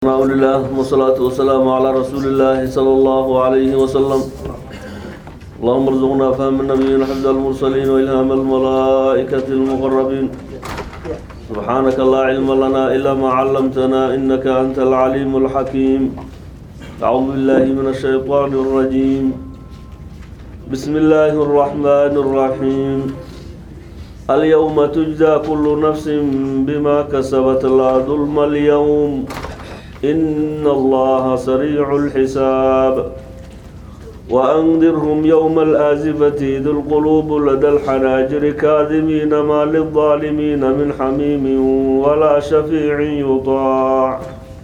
الحمد لله والصلاة والسلام على رسول الله صلى الله عليه وسلم اللهم ارزقنا فهم النبيين حفظ المرسلين وإلهام الملائكة المقربين سبحانك لا علم لنا إلا ما علمتنا إنك أنت العليم الحكيم أعوذ بالله من الشيطان الرجيم بسم الله الرحمن الرحيم اليوم تجزى كل نفس بما كسبت لا ظلم اليوم إن الله سريع الحساب وأنذرهم يوم الآزفة ذي القلوب لدى الحناجر كاذمين ما للظالمين من حميم ولا شفيع يطاع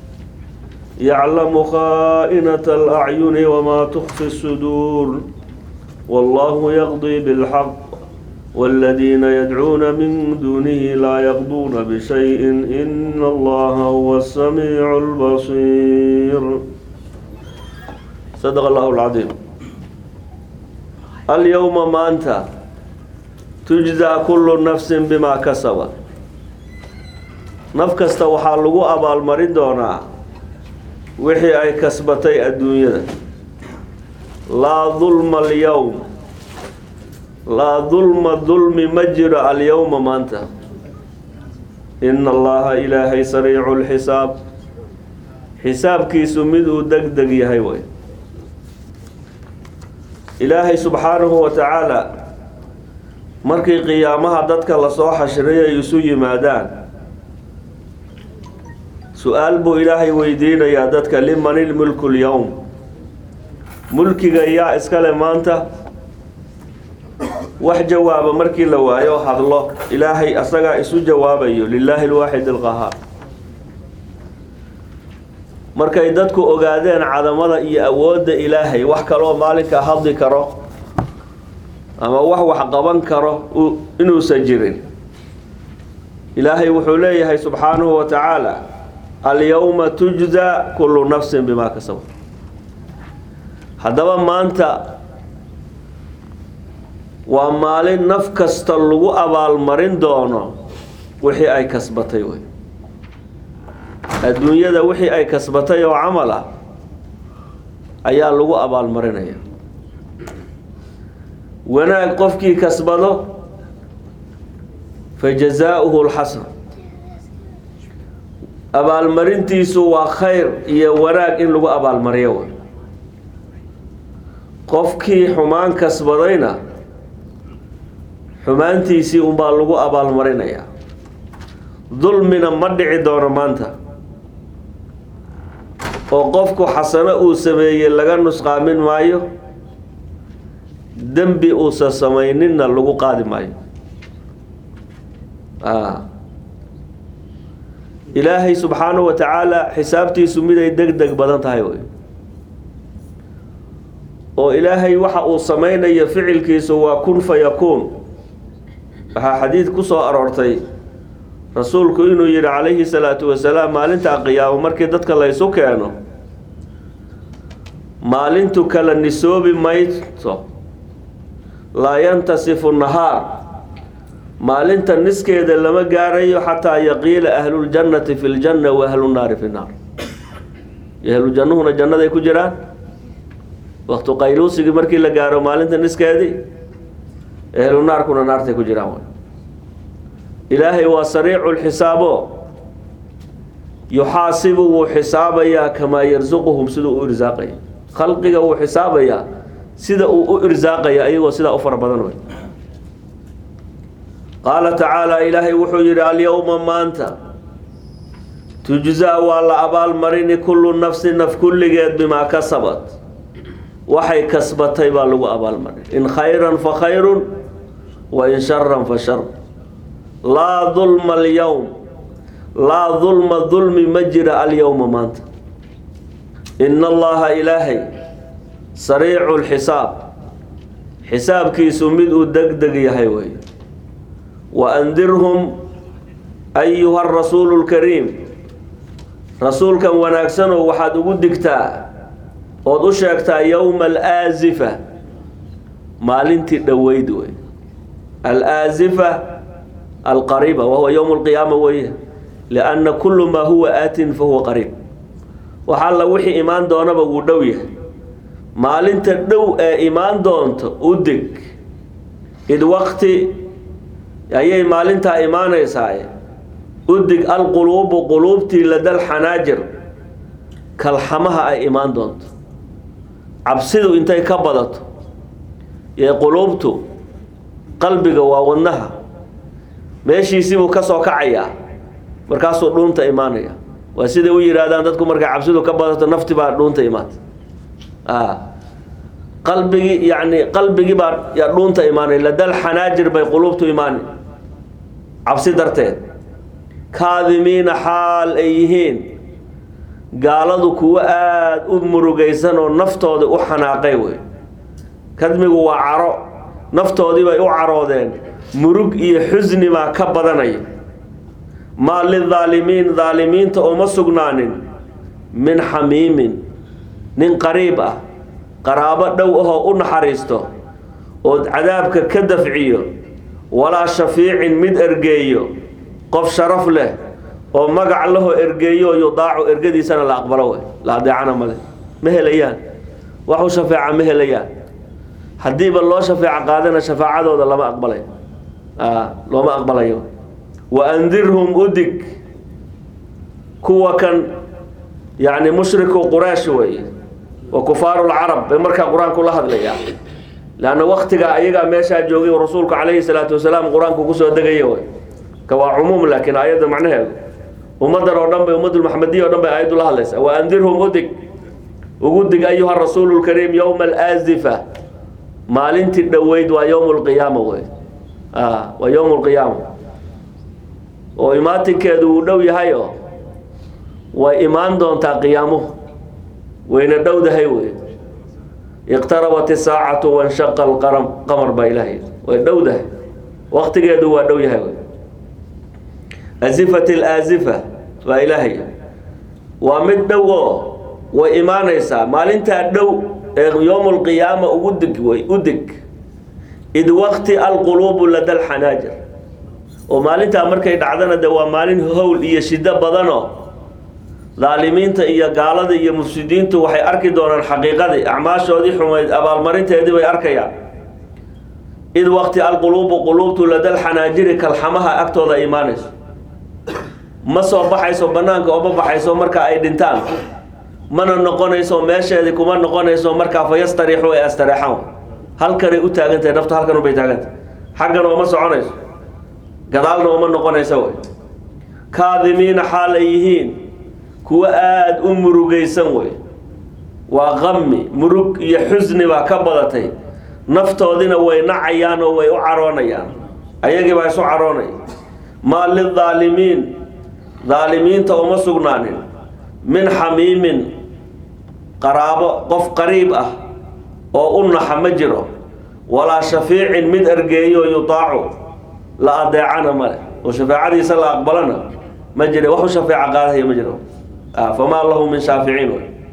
يعلم خائنة الأعين وما تخفي الصدور والله يقضي بالحق والذين يدعون من دونه لا يقضون بشيء إن الله هو السميع البصير صدق الله العظيم اليوم ما أنت تجزى كل نفس بما كسبت naf kasta waxaa lagu abaalmarin doonaa wixii ay kasbatay adduunyada laa dulma alyowm laa dulma dulmi ma jiro alyowma maanta ina allaha ilaahay sariicu lxisaab xisaabkiisu mid uu deg deg yahay way ilaahay subxaanahu wa tacaala markii qiyaamaha dadka lasoo xashray ay isu yimaadaan su-aal buu ilaahay weydiinayaa dadka liman ilmulku lyowm mulkiga yaa iskale maanta wax jawaaba markii la waayo hadlo ilaahay asagaa isu jawaabayo lilaahi alwaaxid alqahaar markay dadku ogaadeen cadamada iyo awoodda ilaahay wax kaloo maalinka hadli karo ama wax wax qaban karo inuusan jirin ilaahay wuxuu leeyahay subxaanahu wa tacaala alyowma tujza kullu nafsin bimaa kasaba haddaba maanta waa maalin naf kasta lagu abaalmarin doono wixii ay kasbatay wey adduunyada wixii ay kasbatay oo camal ah ayaa lagu abaalmarinaya wanaag qofkii kasbado fa jazaauhu lxasan abaalmarintiisu waa khayr iyo wanaag in lagu abaalmariyo wey qofkii xumaan kasbadayna xumaantiisii unbaa lagu abaalmarinayaa dulmina ma dhici doono maanta oo qofku xasano uu sameeyey laga nusqaamin maayo dembi uusan samayninna lagu qaadi maayo ilaahay subxaanahu wa tacaala xisaabtiisu miday deg deg badan tahay wey oo ilaahay waxa uu samaynayo ficilkiisu waa kun fa yakuun waxaa xadiid ku soo aroortay rasuulku inuu yidhi calayhi salaatu wasalaam maalintaa qiyaamo markii dadka laysu keeno maalintu kala nisoobi mayso laa yantasifu nahaar maalinta niskeeda lama gaarayo xataa yaqiila ahluljannati fi ljanna wa ahlunaari fi naar ahlujannuhuna jannaday ku jiraan waktu qayluusigii markii la gaaro maalinta niskeedii ehlu naarkuna naartay ku jiraan ilaahay waa sariicu lxisaabo yuxaasibu wuu xisaabayaa kamaa yarsuquhum siduu u irsaaqaya khalqiga wuu xisaabayaa sida uu u irsaaqaya ayagoo sidaa u fara badan wey qaala tacaala ilaahay wuxuu yidhi alyowma maanta tujzaa waa la abaalmarini kullu nafsi naf kulligeed bimaa kasabat waxay kasbatay baa lagu abaalmarin in khayran fa khayrun wa in sharan fa shar laa dulma alyowm laa dulma dulmi ma jira alyowma maanta ina allaha ilaahay sariicu lxisaab xisaabkiisu mid uu deg deg yahay wey wa andirhum ayuha rasuulu lkariim rasuulkan wanaagsanoo waxaad ugu digtaa ood u sheegtaa yowma alaazifa maalintii dhoweyd wey alaazifa alqariiba wahuwa yowm اlqiyaama weeye lianna kulu maa huwa aatin fahuwa qariib wax alla wixii imaan doonaba wuu dhow yahay maalinta dhow ee imaan doonto u deg id waqti ayay maalintaa imaanaysaa u dig alquluubu quluubtii ladal xanaajir kalxamaha ay imaan doonto cabsidu intay ka badato ee quluubtu qalbiga waa wadnaha meeshiisibuu ka soo kacayaa markaasuu dhuunta imaanaya waa siday u yihaahdaan dadku markay cabsidu ka badato nafti baa dhuunta imaata qalbigii yani qalbigii baa yaa dhuunta imaanay ladal xanaajir bay quluubtu imaanay cabsi darteed kaadimiina xaal ay yihiin gaaladu kuwo aada u murugaysan oo naftooda u xanaaqay wey kadmigu waa caro naftoodii bay u caroodeen murug iyo xusni baa ka badanaya maa lidaalimiin daalimiinta uma sugnaanin min xamiimin nin qariib ah qaraabo dhow ahoo u naxariisto oo cadaabka ka dafciyo walaa shafiicin mid ergeeyo qof sharaf leh oo magac lahoo ergeeyo yudaacu ergadiisana la aqbalo wey la adeecana male ma helayaan waxu shafeeca ma helayaan haddiiba loo shafeeco qaadana shafaacadooda lama aqbalay looma aqbalayo wa andirhum udig kuwa kan yacni mushriku quraysh wey wa kufaaru lcarab bay markaa qur-aanku la hadlayaa leanna waktiga ayagaa meeshaa joogay rasuulku calayhi salaatu wasalaam qur-aanku kusoo degaya wey ka waa cumuum laakiin aayadda macnaheedu ummaddan oo dhan bay ummadulmaxmediya o dhan bay aayaddu la hadlaysaa wa andirhum udig ugu dig ayuha rasuulu lkariim yowma alaazifa maalintii dhoweyd waa yowm lqiyaama wey waa yowm lqiyaama oo imaatinkeedu wuu dhow yahayo way imaan doontaa qiyaamuhu wayna dhowdahay wey iqtarabat isaacatu wanshaqa alqaram qamar baa ilaahay way dhowdahay waktigeedu waa dhow yahay wey azifat alaazifa baa ilaahay waa mid dhow oo way imaanaysaa maalintaa dhow ee yowm lqiyaama ugu dig wey u dig id waqti alquluubu lada alxanaajir oo maalintaa markay dhacdana de waa maalin howl iyo shido badanoo daalimiinta iyo gaalada iyo mufsidiintu waxay arki doonaan xaqiiqadii acmaashoodii xumayd abaalmarinteedii bay arkayaan id waqti alquluubu quluubtu lada alxanaajiri kalxamaha agtooda imaanayso ma soo baxayso banaanka ooma baxayso marka ay dhintaan mana noqonayso meesheedii kuma noqonayso markaa fa yastariixu ay astareexaan halkanay u taagantahay naftu halkan ubay taagantahay xaggan ooma soconayso gadaalna ooma noqonaysa wey kaadimiina xaal ay yihiin kuwo aada u murugaysan wey waa qami murug iyo xusni baa ka badatay naftoodina way nacayaan oo way u caroonayaan ayagii baa isu caroonaya maa lidaalimiin daalimiinta uma sugnaanin min xamiimin qaraabo qof qariib ah oo u naxa ma jiro walaa shafiicin mid ergeeyo yutaacu la adeecana male oo shafaacadiisa la aqbalana ma jira waxu shafeeca qaadahaya ma jiro famaa lahu min shaaficiin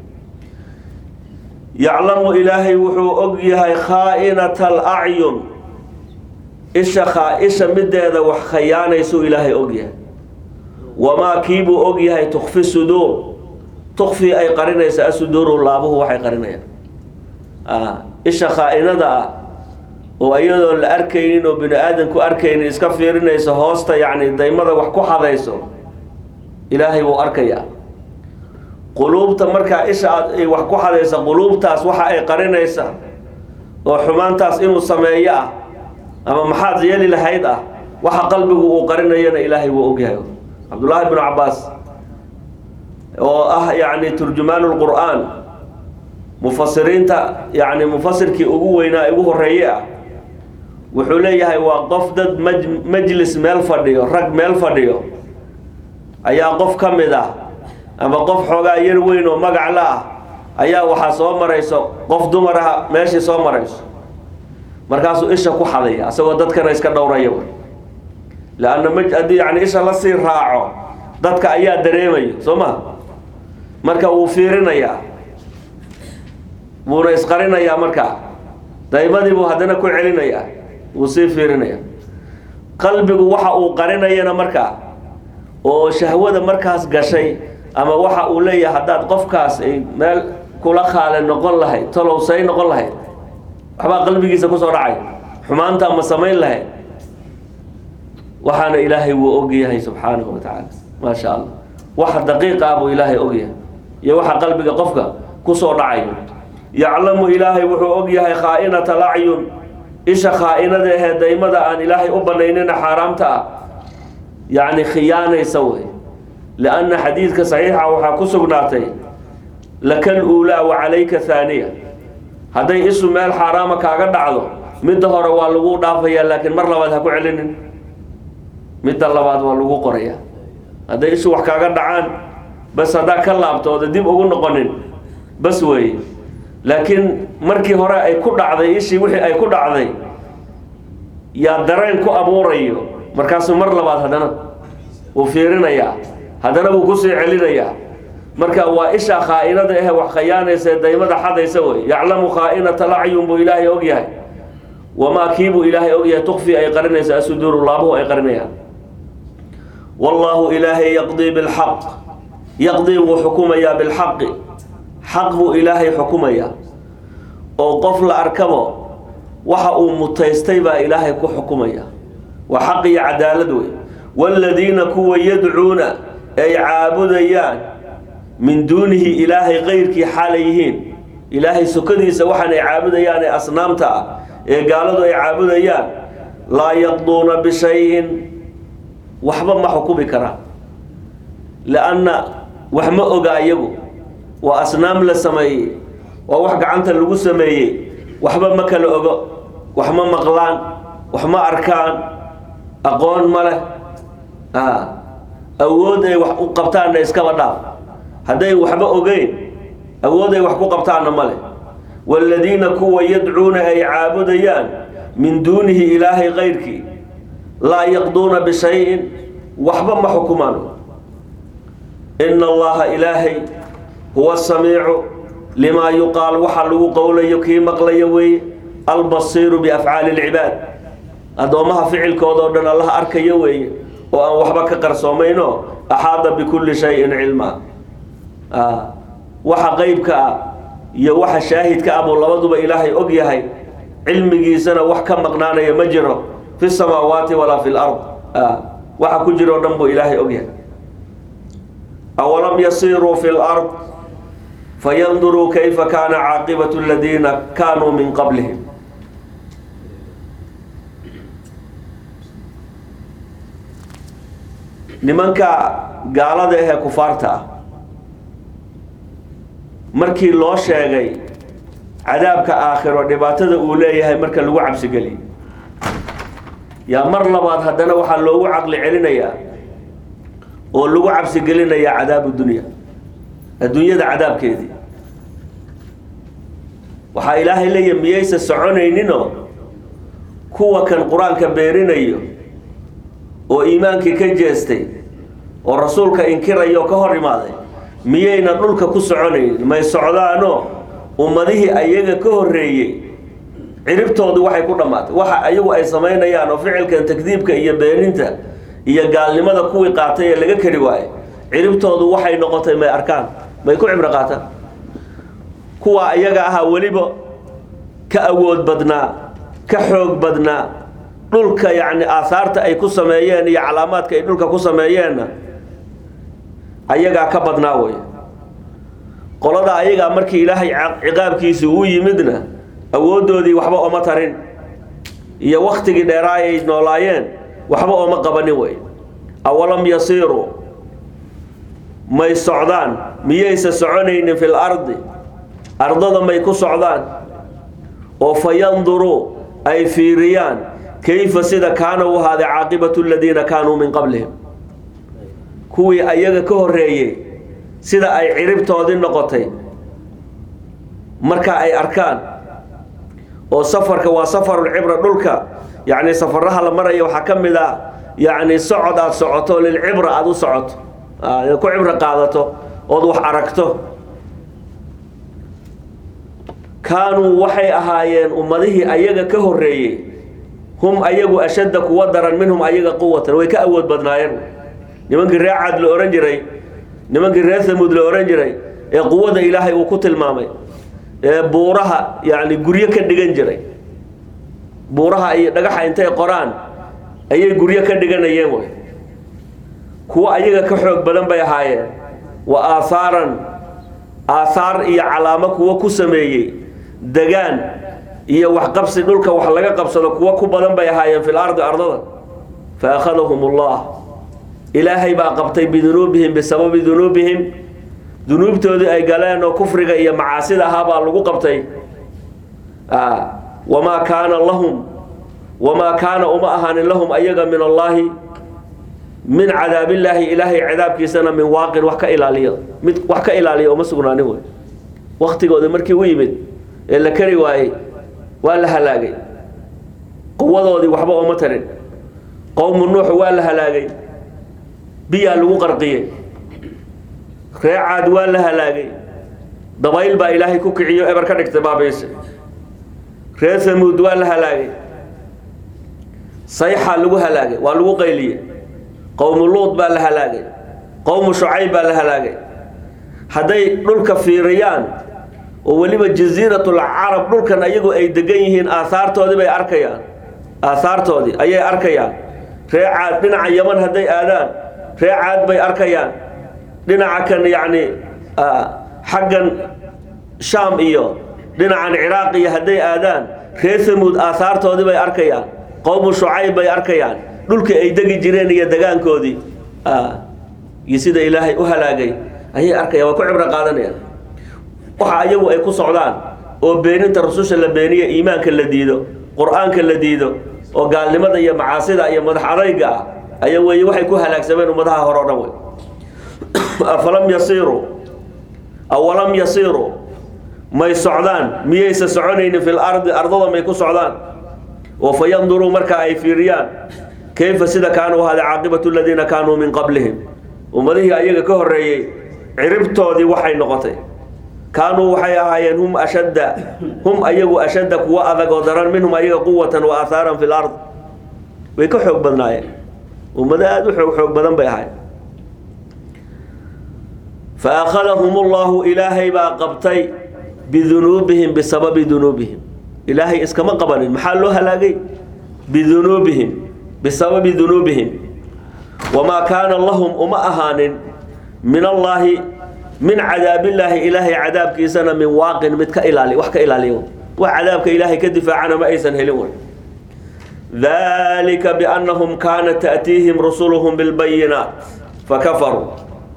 yaclamu ilaahay wuxuu og yahay khaa'inata alacyun isha khaa-isha mideeda wax khayaanaysuu ilaahay og yahay wamaa kiibuu og yahay tukfi suduur tukfi ay qarinaysa asuduuru laabuhu waxay qarinayaan isha khaa-inada ah oo iyadoon la arkaynin oo bini aadamku arkaynin iska fiirinayso hoosta yacni daymada wax ku xadayso ilaahay wuu arkayaa quluubta markaa isha aad ay wax ku xadaysa quluubtaas waxa ay qarinaysa oo xumaantaas inuu sameeyo ah ama maxaad yeeli lahayd ah waxa qalbigu uu qarinayana ilaahay wuu ogyahay cabdullaahi bnu cabaas oo ah yacni turjumaanu lqur'aan mufasiriinta yacni mufasirkii ugu weynaa ugu horeeye ah wuxuu leeyahay waa qof dad maj majlis meel fadhiyo rag meel fadhiyo ayaa qof ka mid ah ama qof xoogaa yar weyn oo magac la ah ayaa waxaa soo marayso qof dumar ah meeshii soo marayso markaasuu isha ku xadaya asagoo dadkana iska dhowraya leanna m haddii yani isha lasii raaco dadka ayaa dareemayo soo ma marka wuu fiirinayaa wuuna isqarinayaa markaa daymadii buu haddana ku celinayaa wuu sii fiirinayaa qalbigu waxa uu qarinayana markaa oo shahwada markaas gashay ama waxa uu leeyahay haddaad qofkaas ay meel kula khaale noqon lahayd talow say noqon lahayd waxbaa qalbigiisa kusoo dhacay xumaantaa ma samayn lahayd waxaana ilaahay wuu ogyahay subxaanahu wa tacaala maa sha allah waxa daqiiqa ah buu ilaahay ogyahay iyo waxa qalbiga qofka kusoo dhacayo yaclamu ilaahay wuxuu ogyahay khaa'inata lacyun isha khaa'inada ahee daymada aan ilaahay u banaynina xaaraamta ah yacni khiyaanaysa wey lianna xadiidka saxiixa waxaa ku sugnaatay lakal uulaa wa calayka haaniya hadday isu meel xaaraama kaaga dhacdo midda hore waa lagu dhaafayaa laakiin mar labaad ha ku celinin midda labaad waa lagu qorayaa hadday isu wax kaaga dhacaan bas haddaa ka laabtooda dib ugu noqonin bas weeye laakiin markii hore ay ku dhacday ishii wixii ay ku dhacday yaa dareen ku abuurayo markaasuu mar labaad haddana wuu fiirinayaa haddana wuu kusii celinayaa marka waa isha khaa'inada ahe wax khayaanaysa ee daymada xadaysa wey yaclamu khaa'inata lacyun buu ilaahay ogyahay wamaa kiibuu ilaahay ogyahay tukfi ay qarinaysa asuduuru laabuhu ay qarinayaan wallaahu ilaahay yaqdii bilxaq yaqdii wuu xukumayaa bilxaqi xaq buu ilaahay xukumayaa oo qof la arkabo waxa uu mutaystay baa ilaahay ku xukumaya waa xaq iyo cadaalad wey waaladiina kuwa yadcuuna ay caabudayaan min duunihi ilaahay kayrkii xaalay yihiin ilaahay sokadiisa waxaan ay caabudayaan ee asnaamta ah ee gaaladu ay caabudayaan laa yaqduuna bishayin waxba ma xukumi karaan lianna wax ma oga iyagu waa asnaam la sameeyey waa wax gacanta lagu sameeyey waxba ma kala ogo wax ma maqlaan wax ma arkaan aqoon ma leh awood ay wax u qabtaanna iskaba dhaaf hadday waxba ogeyn awood ay wax ku qabtaanna ma leh waaladiina kuwa yadcuuna ay caabudayaan min duunihi ilaahay kayrkii laa yaqduuna bishayin waxba ma xukumaan ina allaha ilaahay huwa samiicu limaa yuqaal waxa lagu qowlayo kii maqlayo weeye albasiiru biafcaali lcibaad addoommaha ficilkooda oo dhan allaha arkayo weeye oo aan waxba ka qarsoomayno axaada bikulli shayin cilmaa waxa qeybka ah iyo waxa shaahidka ah buu labaduba ilaahay og yahay cilmigiisana wax ka maqnaanaya ma jiro fi samaawaati walaa fi lard waxa ku jiro o dhan buu ilaahay og yahay awalam yasiruu fi lard fayanduruu kayfa kaana caaqibatu aladiina kaanuu min qablihim nimanka gaalada ahee kufaarta ah markii loo sheegay cadaabka aakhiro dhibaatada uu leeyahay marka lagu cabsigeliyo yaa mar labaad haddana waxaa loogu caqli celinayaa oo lagu cabsigelinayaa cadaabu dunya adduunyada cadaabkeedii waxaa ilaahay leeyahy miyaysa soconayninoo kuwa kan qur-aanka beerinayo oo iimaankii ka jeestay oo rasuulka inkiraya oo ka hor imaaday miyayna dhulka ku soconaynin may socdaanoo ummadihii ayaga ka horreeyey ciribtoodu waxay ku dhammaatay waxa ayagu ay samaynayaan oo ficilkan takdiibka iyo beeninta iyo gaalnimada kuwii qaatay ee laga kari waayey ciribtoodu waxay noqotay may arkaan may ku cibro qaataan kuwa ayaga ahaa weliba ka awood badnaa ka xoog badnaa dhulka yacni aahaarta ay ku sameeyeen iyo calaamaadka ay dhulka ku sameeyeenna ayagaa ka badnaa wey qolada ayagaa markii ilaahay ciqaabkiisi uu yimidna awooddoodii waxba oma tarin iyo waktigii dheeraa ay noolaayeen waxba ooma qabanin wey awalam yasiiruu may socdaan miyaysa soconaynin fil ardi ardada may ku socdaan oo fa yanduruu ay fiiriyaan kayfa sida kaana u ahaaday caaqibatu aladiina kaanuu min qablihim kuwii ayaga ka horreeyey sida ay ciribtoodii noqotay marka ay arkaan oo safarka waa safarulcibra dhulka yacni safaraha la maraya waxaa ka mid ah yacni socod aada socoto lilcibra aada u socoto inaad ku cibro qaadato ood wax aragto kaanuu waxay ahaayeen ummadihii ayaga ka horreeyey hum ayagu ashadda kuwa daran minhum ayaga quwatan way ka awood badnaayeen nimankii reecaad la ohan jiray nimankii reer thamuud la ohan jiray ee quwadda ilaahay uu ku tilmaamay ee buuraha yacni guryo ka dhigan jiray buuraha iyo dhagaxa intay qoraan ayay guryo ka dhiganayeen way kuwo ayaga ka xoog badan bay ahaayeen wa aahaaran aathaar iyo calaamo kuwo ku sameeyey degaan iyo waxqabsi dhulka wax laga qabsado kuwo ku badan bay ahaayeen fil ardi ardada fa akhadahum ullah ilaahay baa qabtay bidunuubihim bisababi dunuubihim dunuubtoodii ay galeen oo kufriga iyo macaasida ahaa baa lagu qabtay wamaa kaana lahum wamaa kaana uma ahaanin lahum ayaga min allaahi min cadaabillaahi ilaahay cadaabkiisana min waaqin wax ka ilaaliya mid wax ka ilaaliya uma sugnaanin wey waktigooda markii u yimid ee la kari waayey waa la halaagay quwadoodii waxba ooma tarin qowmu nuux waa la halaagay biyaa lagu qarqiyey ree caad waa la halaagay dabayl baa ilaahay ku kiciyo eber ka dhigtay baabayse reer hamuud waa la halaagay sayxaa lagu halaagay waa lagu qayliyey qowmu luud baa la halaagay qowmu shucayb baa la halaagay hadday dhulka fiiriyaan oo weliba jasiiratul carab dhulkan ayagu ay degan yihiin aahaartoodii bay arkayaan aahaartoodii ayay arkayaan ree caad dhinaca yaman hadday aadaan ree caad bay arkayaan dhinaca kan yacni xaggan shaam iyo dhinacan ciraaq iyo hadday aadaan reer hamuud aahaartoodii bay arkayaan qowmu shucayb bay arkayaan dhulkii ay degi jireen iyo degaankoodii iyo sida ilaahay u halaagay ayay arkayaan waa ku cibro qaadanayaan waxa ayagu ay ku socdaan oo beeninta rususha la beeniya iimaanka la diido qur-aanka la diido oo gaalnimada iyo macaasida iyo madax adayga ah aya weeye waxay ku halaagsameen ummadaha hore o dhan wey afalam yasiiruu awalam yasiiruu may socdaan miyaysa soconaynin fil ardi ardada may ku socdaan oo fa yanduruu markaa ay fiiriyaan kayfa sida kaanuu ahaaday caaqibatu aladiina kaanuu min qablihim ummadihii ayaga ka horreeyey ciribtoodii waxay noqotay kaanuu waxay ahaayeen hum ashadda hum ayagu ashadda kuwa adag oo daran minhum ayaga quwatan wa aahaaran fi lard way ka xoog badnaayeen ummado aada u xoog xoog badan bay ahayd fa akhadahum ullahu ilaahay baa qabtay bidunuubihim bisababi dunuubihim ilaahay iskama qabanin maxaa loo halaagay bidunuubihim bisababi dunuubihim wamaa kaana lahum uma ahaanin min allaahi min cadaabillaahi ilaahay cadaabkiisana min waaqin mid ka ilaali wax ka ilaaliya wax cadaabka ilaahay ka difaacana ma aysan helin way dalika biannahum kaanat ta'tiihim rusuluhum bilbayinaat fakafaruu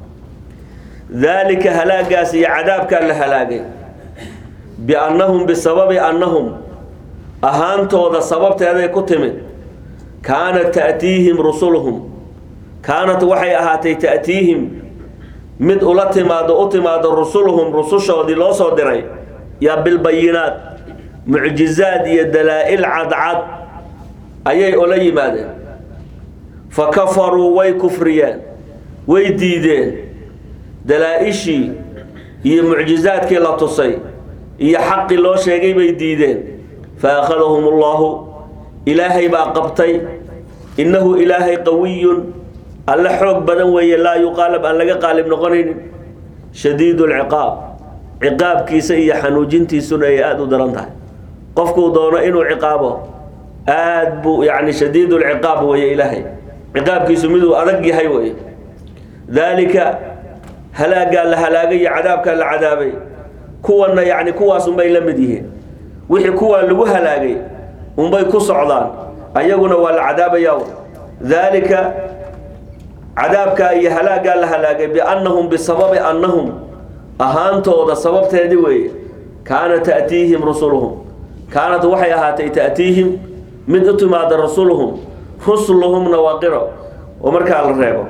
daalika halaagaas iyo cadaabkaa la halaagay biannahum bisababi annahum ahaantooda sababteeday ku timid kaanat ta'tiihim rusuluhum kaanat waxay ahaatay ta'tiihim mid ula timaado u timaado rusuluhum rusushoodii loo soo diray yaa bilbayinaat mucjizaad iyo dalaa-il cadcad ayay ula yimaadeen fa kafaruu way kufriyeen way diideen dalaa-ishii iyo mucjizaadkii la tusay iyo xaqii loo sheegay bay diideen fa akhadahum ullahu ilaahay baa qabtay innahu ilaahay qawiyun alle xoog badan weeye laa yuqaalab aan laga qaalib noqonaynin shadiidu lciqaab ciqaabkiisa iyo xanuujintiisuna ay aada u daran tahay qofkuu doono inuu ciqaabo aad buu yani shadiid lciqaab weeye ilaahay ciqaabkiisu miduu adag yahay weye daalika halaagaa la halaagay iyo cadaabkaa la cadaabay kuwanna yani kuwaas unbay la mid yihiin wixii kuwaa lagu halaagay unbay ku socdaan ayaguna waa la cadaabayaa daalika cadaabkaa iyo halaagaa la halaagay biannahum bisababi annahum ahaantooda sababteedii weeye kaana ta'tiihim rusuluhum kaanat waxay ahaatay ta'tiihim mid u timaada rusuluhum rusuluhumna waa qiro oo markaa la reebo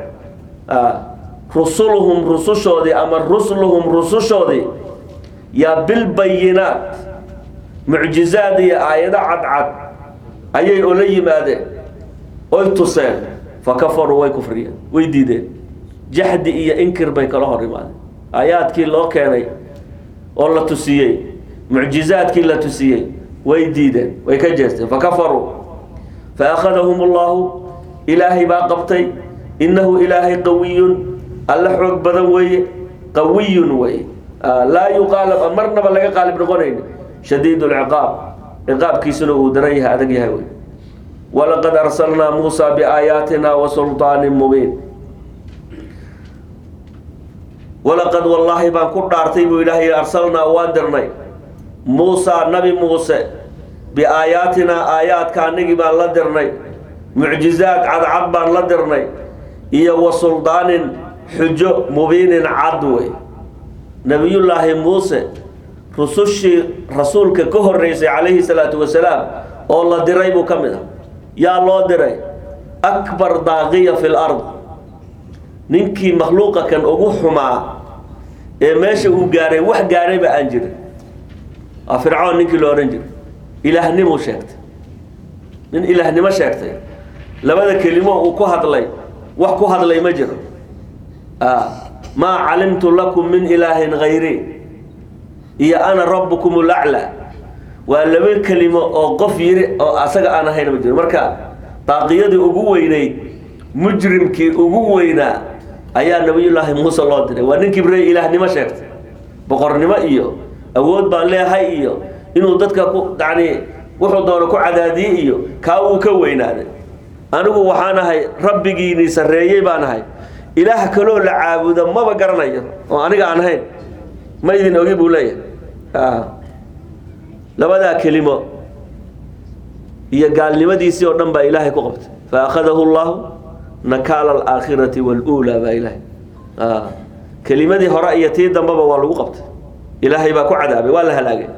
rusuluhum rusushoodii ama rusluhum rusushoodii yaa bilbayinaat mucjizaad iyo aayado cadcad ayay ola yimaadeen oy tuseen fa kafaruu way kufriyeen way diideen jaxdi iyo inkir bay kala hor imaadeen aayaadkii loo keenay oo la tusiyey mucjizaadkii la tusiyey way diideen way ka jeesteen fa kafaruu fa akhadahum ullahu ilaahay baa qabtay innahu ilaahay qawiyun alla xoog badan weeye qawiyun weeye laa yuqaalab marnaba laga qaalib noqonayni shadiid lciqaab ciqaabkiisuna uu daran yahay adag yahay wey walaqad arsalnaa muusa biaayaatina wa sulطaanin mubiin walaqad wallaahi baan ku dhaartay buu ilaahay arsalnaa waan dirnay muusa nabi muuse biaayaatinaa aayaadka anagii baan la dirnay mucjizaad cadcad baan la dirnay iyo wa suldaanin xujo mubiinin cad wey nebiyullaahi muuse rusushii rasuulka ka horeysay calayhi salaatu wasalaam oo la diray buu ka mid ah yaa loo diray akbar daaqiya fi lard ninkii makhluuqa kan ugu xumaa ee meesha uu gaaray wax gaarayba aan jirin waa fircoon ninkii lo odhan jiray ilaahnimu sheegtay nin ilaahnimo sheegtay labada kelimo uu ku hadlay wax ku hadlay ma jiro maa calimtu lakum min ilaahin hayri iyo ana rabbukum laclaa waa laba kelimo oo qof yiri oo asaga aan ahayn ma jiro marka daaqiyadii ugu weynayd mujrimkii ugu weynaa ayaa nabiyullaahi muuse loo diray waa nin kibrey ilaahnimo sheegtay boqornimo iyo awood baan leehay iyo inuu dadka ku yani wuxuu doono ku cadaadiyey iyo kaa uu ka weynaaday anigu waxaan ahay rabbigiinii sarreeyey baan ahay ilaah kaloo la caabudo maba garanayo oo aniga aan ahayn ma idin ogi buu leeyahay labadaa kelimo iyo gaalnimadiisii oo dhan baa ilaahay ku qabtay fa akhadahu llahu nakaala alaakhirati waluulaa baa ilaahay kelimadii hore iyo tii dambeba waa lagu qabtay ilaahay baa ku cadaabay waa la halaagay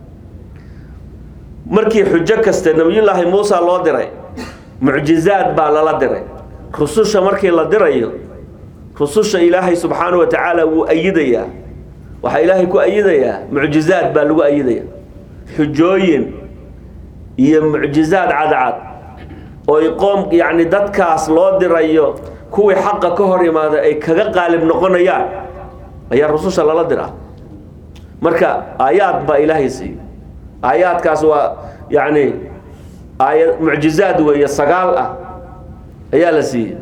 markii xujo kaste nabiyullaahi muusa loo diray mucjizaad baa lala diray rususha markii la dirayo rususha ilaahay subxaana wa tacaala wuu ayidayaa waxaa ilaahay ku ayidayaa mucjizaad baa lagu ayidaya xujooyin iyo mucjizaad cadcad oy qoom yacni dadkaas loo dirayo kuwii xaqa ka hor imaada ay kaga qaalib noqonayaan ayaa rususha lala diraa marka aayaad baa ilaahay siiyey aayaadkaas waa yacni aaya mucjizaad weeye sagaal ah ayaa la siiyey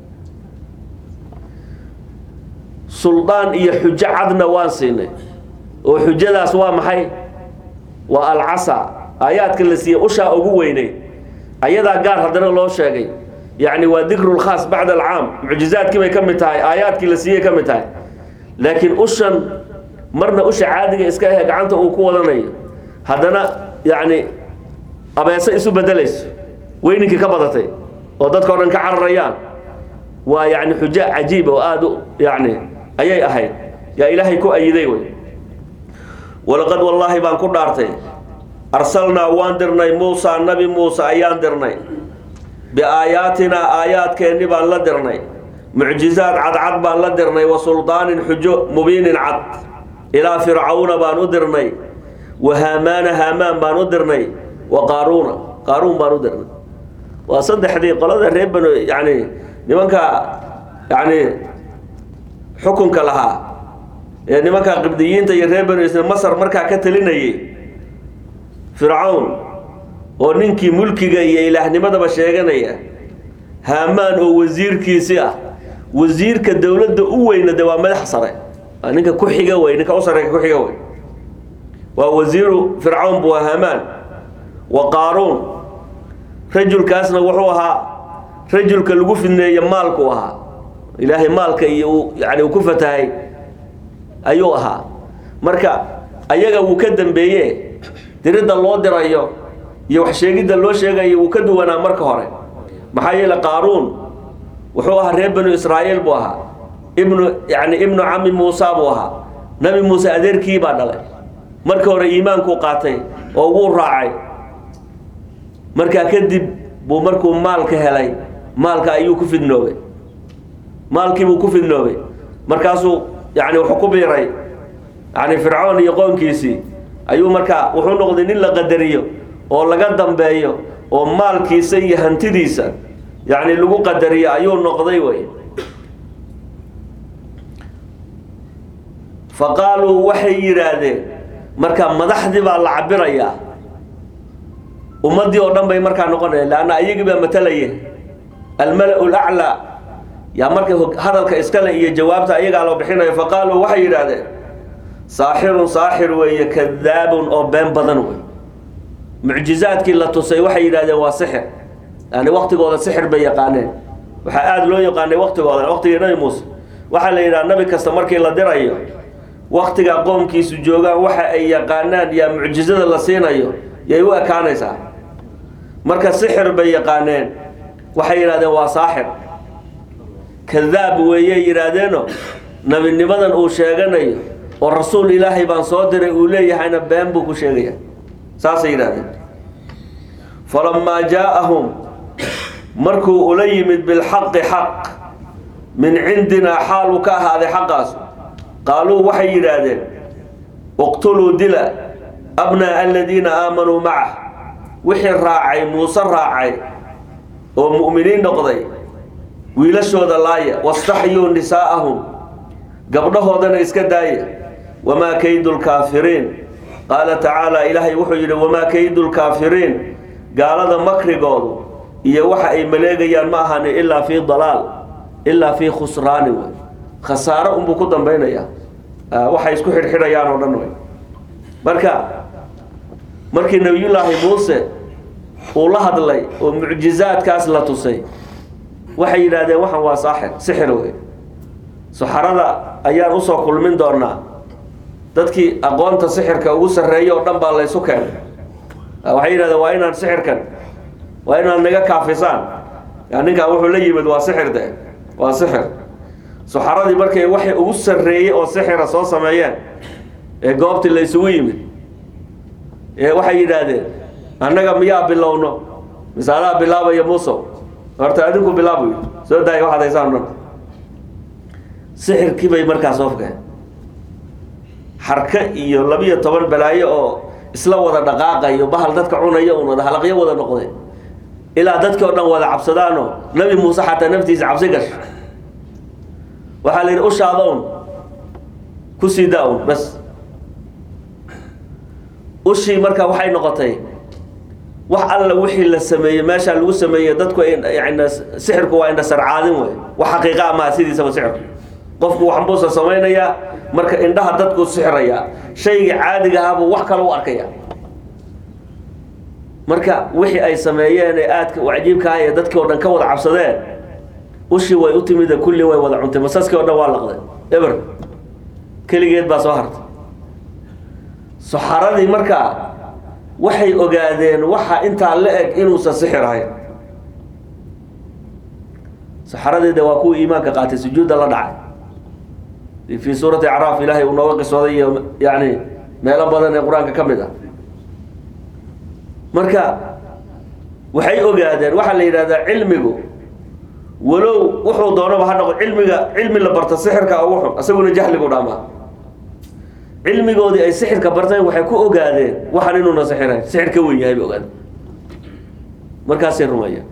suldaan iyo xujo cadna waan siinay oo xujadaas waa maxay waa alcasa aayaadka la siiyey ushaa ugu weynay ayadaa gaar haddana loo sheegay yacni waa dikru lkhaas bacda alcaam mucjizaadkii bay ka mid tahay aayaadkii la siiyey ka mid tahay laakiin ushan marna usha caadiga iska ahe gacanta uu ku wadanayo haddana yacni abeese isu bedelayso weyninkii ka badatay oo dadka o dhan ka cararayaan waa yacni xujo cajiib oo aada u yacni ayay ahayd yaa ilaahay ku ayiday wey walaqad wallaahi baan ku dhaartay arsalnaa waan dirnay muusa nabi muuse ayaan dirnay biaayaatinaa aayaadkeenni baan la dirnay mucjizaad cadcad baan la dirnay wa suldaanin xujo mubiinin cad ilaa fircawna baan u dirnay wa haamaana haamaan baan u dirnay wa qaaruuna qaaruun baan u dirnay waa saddexdii qolada reer banu yani nimanka yani xukunka lahaa ee nimanka qibdiyiinta iyo reer banu isra masar markaa ka talinayay fircawn oo ninkii mulkiga iyo ilaahnimadaba sheeganaya haamaan oo wasiirkiisi ah wasiirka dowladda u weyna de waa madax sare waa ninka ku xiga wey ninka u sarreeya ku xiga wey waa wasiiru fircawn buu haamaan wa qaaruun rajulkaasna wuxuu ahaa rajulka lagu fidneeye maalku ahaa ilaahay maalka iyo uu yani uu ku fatahay ayuu ahaa marka ayaga wuu ka dambeeye diridda loo dirayo iyo wax sheegidda loo sheegayo wuu ka duwanaa marka hore maxaa yeele qaaruun wuxuu ahaa reer banu israa'iil buu ahaa ibnu yani ibnu cami muusa buu ahaa nabi muuse adeerkii baa dhalay marka hore iimaankuu qaatay oo wuu raacay markaa kadib buu markuu maalka helay maalka ayuu ku fidnoobay maalkiibuu ku fidnoobay markaasuu yani wuxuu ku biiray yani fircoon iyo qoonkiisii ayuu markaa wuxuu noqday nin la qadariyo oo laga dambeeyo oo maalkiisa iyo hantidiisa yani lagu qadariyo ayuu noqday wey fa qaaluu waxay yidhaahdeen marka madaxdii baa la cabirayaa ummaddii oo dhan bay markaa noqonaya leanna ayagii baa matalaya almala-u laclaa yaa markay hadalka iskale iyo jawaabta ayagaa loo bixinayo faqaaluu waxay yidhaahdeen saaxirun saaxir weeye kadaabun oo been badan wey mucjizaadkii la tusay waxay yidhahdeen waa sixir yani waktigooda sixir bay yaqaaneen waxaa aada loo yaqaanay waktigooda waktigii nabi muuse waxaa la yidhaha nabi kasta markii la dirayo waktigaa qoomkiisu joogaan waxa ay yaqaanaan yaa mucjizada la siinayo yay u ekaanaysaa marka sixir bay yaqaaneen waxay yidhahdeen waa saaxir kadaab weeyey yidhaahdeeno nebinimadan uu sheeganayo oo rasuul ilaahay baan soo diray uu leeyahayna been buu ku sheegaya saasay yidhahdeen falamaa jaa-ahum markuu ula yimid bilxaqi xaq min cindinaa xaal uu ka ahaaday xaqaasu qaaluu waxay yidhaahdeen iqtuluu dila abnaa'a aladiina aamanuu macah wixii raacay muuse raacay oo mu'miniin noqday wiilashooda laaya wastaxyuu nisaa'ahum gabdhahoodana iska daaya wamaa kaydu lkaafiriin qaala tacaala ilaahay wuxuu yidhi wamaa kaydu lkaafiriin gaalada makrigoodu iyo waxa ay maleegayaan ma ahani ilaa fii dalaal ilaa fii khusraani wey khasaaro unbuu ku dambaynayaa waxay isku xidhxidhayaan oo dhan wey marka markii nebiyullaahi muuse uu la hadlay oo mucjizaadkaas la tusay waxay yidhaahdeen waxan waa saaxir sixir wey saxarada ayaan usoo kulmin doonaa dadkii aqoonta sixirka ugu sarreeya oo dhan baa laysu keenay waxay yidhahdeen waa inaan sixirkan waa inaad naga kaafisaan ya ninkaan wuxuu la yimid waa sixir de waa sixir saxaradii markay waxay ugu sarreeyey oo sixira soo sameeyeen ee goobtii la ysugu yimid ee waxay yidhaahdeen annaga miyaa bilowno misaalaa bilaabaya muso horta adinku bilaabu soo daaya waxaad haysaan dhan sixirkii bay markaas ofkeen xarka iyo labiyo toban balaayo oo isla wada dhaqaaqayo bahal dadka cunaya un wada halaqyo wada noqday ilaa dadkii o dhan wada cabsadaanoo nabi muuse xataa naftiisa cabsi gash waxaa la yidhi ushaada un ku sii daa un bas ushii marka waxay noqotay wax alla wixii la sameeyey meeshaa lagu sameeyey dadku yani sixirku waa indhasarcaadin wey wax xaqiiqa amaha sidiisaba sixirku qofku waxbuusa samaynayaa marka indhaha dadku sixirayaa shayga caadiga ahaabuu wax kale u arkaya marka wixii ay sameeyeen ee aadka u cajiibkaha ee dadkii o dhan ka wada cabsadeen ushii way u timide kulli way wada cuntay masaskii o dhan waa laqday eber keligeed baa soo hartay saxaradii markaa waxay ogaadeen waxa intaa la eg inuusan sixir ahayn saxaradeeda waa kuwa iimaanka qaatay sujuudda la dhacay fii suurati acraaf ilaahay uu nooga qisooday iyo yani meelo badan ee qur-aanka ka mid ah marka waxay ogaadeen waxaa la yidhahdaa cilmigu walow wuxuu doonaba ha noqo cilmiga cilmi la barto sixirka ugu xun isaguna jahligu dhaamaa cilmigoodii ay sixirka barteen waxay ku ogaadeen waxaan inuuna sixirayn sixir ka wen yahay bay ogaadeen markaasay rumeeyeen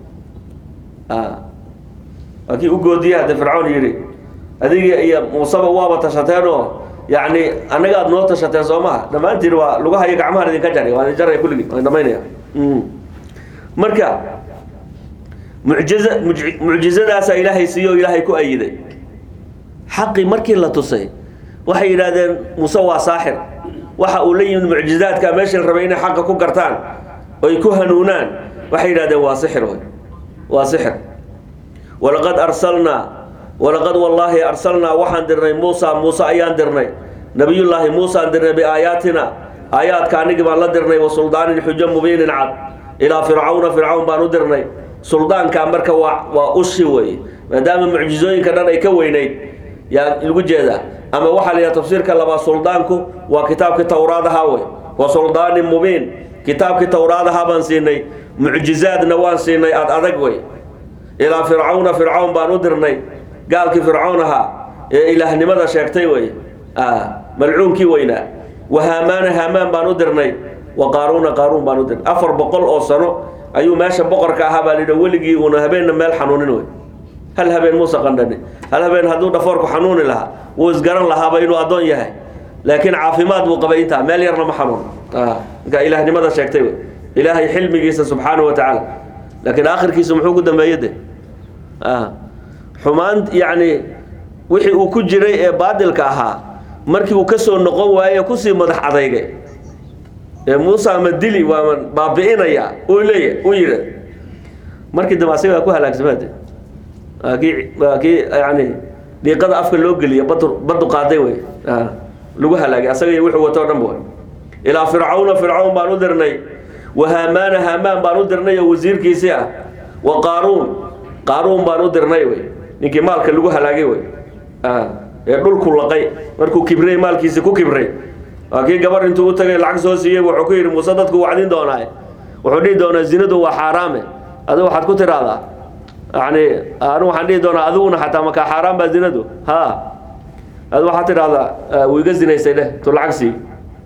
waa kii u goodiya hadde fircoon yidhi adiga iyo muuseba waaba tashateen oo yani annaga aad noo tashateen soo maha dhammaantiin waa lugahayo gacmahan idinka jari waa idin jaraya kulligii waa idin dhamaynaya marka mucjiza muj- mucjizadaasaa ilaahay siiyo o ilaahay ku ayiday xaqii markii la tusay waxay yidhaahdeen muuse waa saaxir waxa uu la yimid mucjizaadka meeshii la rabay inay xaqa ku gartaan oy ku hanuunaan waxay yidhahdeen waa sixir wey waa sixir walaqad arsalnaa walaqad wallaahi arsalnaa waxaan dirnay muusa muuse ayaan dirnay nabiyullaahi muusaan dirnay biaayaatina aayaadka anigii baan la dirnay wa suldaanin xujo mubiinin cad ilaa fircawna fircawn baan u dirnay suldaanka marka waa waa ushi wey maadaama mucjizooyinka dhan ay ka weynayd yaa lagu jeedaa ama waxaa la yidhaha tafsiirka labaad suldaanku waa kitaabkii towraadaha wey wa suldaanin mubiin kitaabkii towraadaha baan siinay mucjizaadna waan siinay ad adag wey ilaa fircawna fircawn baan u dirnay gaalkii fircawn ahaa ee ilaahnimada sheegtay wey malcuunkii weynaa wa haamaana haamaan baan u dirnay wa qaaruuna qaaruun baan u dirnay afar boqol oo sano ayuu meesha boqorka ahaa baa lidha weligii uuna habeenna meel xanuunin wey hal habeen muuse qandhani hal habeen hadduu dhafoorku xanuuni lahaa wuu isgaran lahaaba inuu addoon yahay laakiin caafimaad buu qabay intaa meel yarna ma xanuun marka ilaahnimada sheegtay wey ilaahay xilmigiisa subxaanahu wa tacaala laakiin aakhirkiisu muxuu ku dambeeye de xumaan yacni wixii uu ku jiray ee baadilka ahaa markii uu ka soo noqon waaye kusii madax adeygay ee muuse ama dili waa baabi'inaya uu leeyahy uu yidhi markii dambe asaga waa ku halaagsamade waa kii waa kii yani dhiiqada afka loo geliya badu badu qaaday wey lagu halaagay asaga iyo wuxuu wato o dhan ba ilaa fircawna fircawn baan u dirnay wa haamaana haamaan baan u dirnay oo wasiirkiisii ah wa qaaruun qaaruun baan u dirnay wey ninkii maalka lagu halaagay wey ee dhulku laqay markuu kibray maalkiisi ku kibray waa kii gabar intuu u tagay lacag soo siiyey wuxuu ku yidhi muuse dadku wacdin doonaa wuxuu dhihi doonaa zinadu waa xaaraame adigu waxaad ku tiraahdaa yani anu waxaan dhihi doonaa adiguna xataa makaa xaaraan baa zinadu ha adu waxaad tidhahdaa wuu iga zinaysay dheh tu lacag sii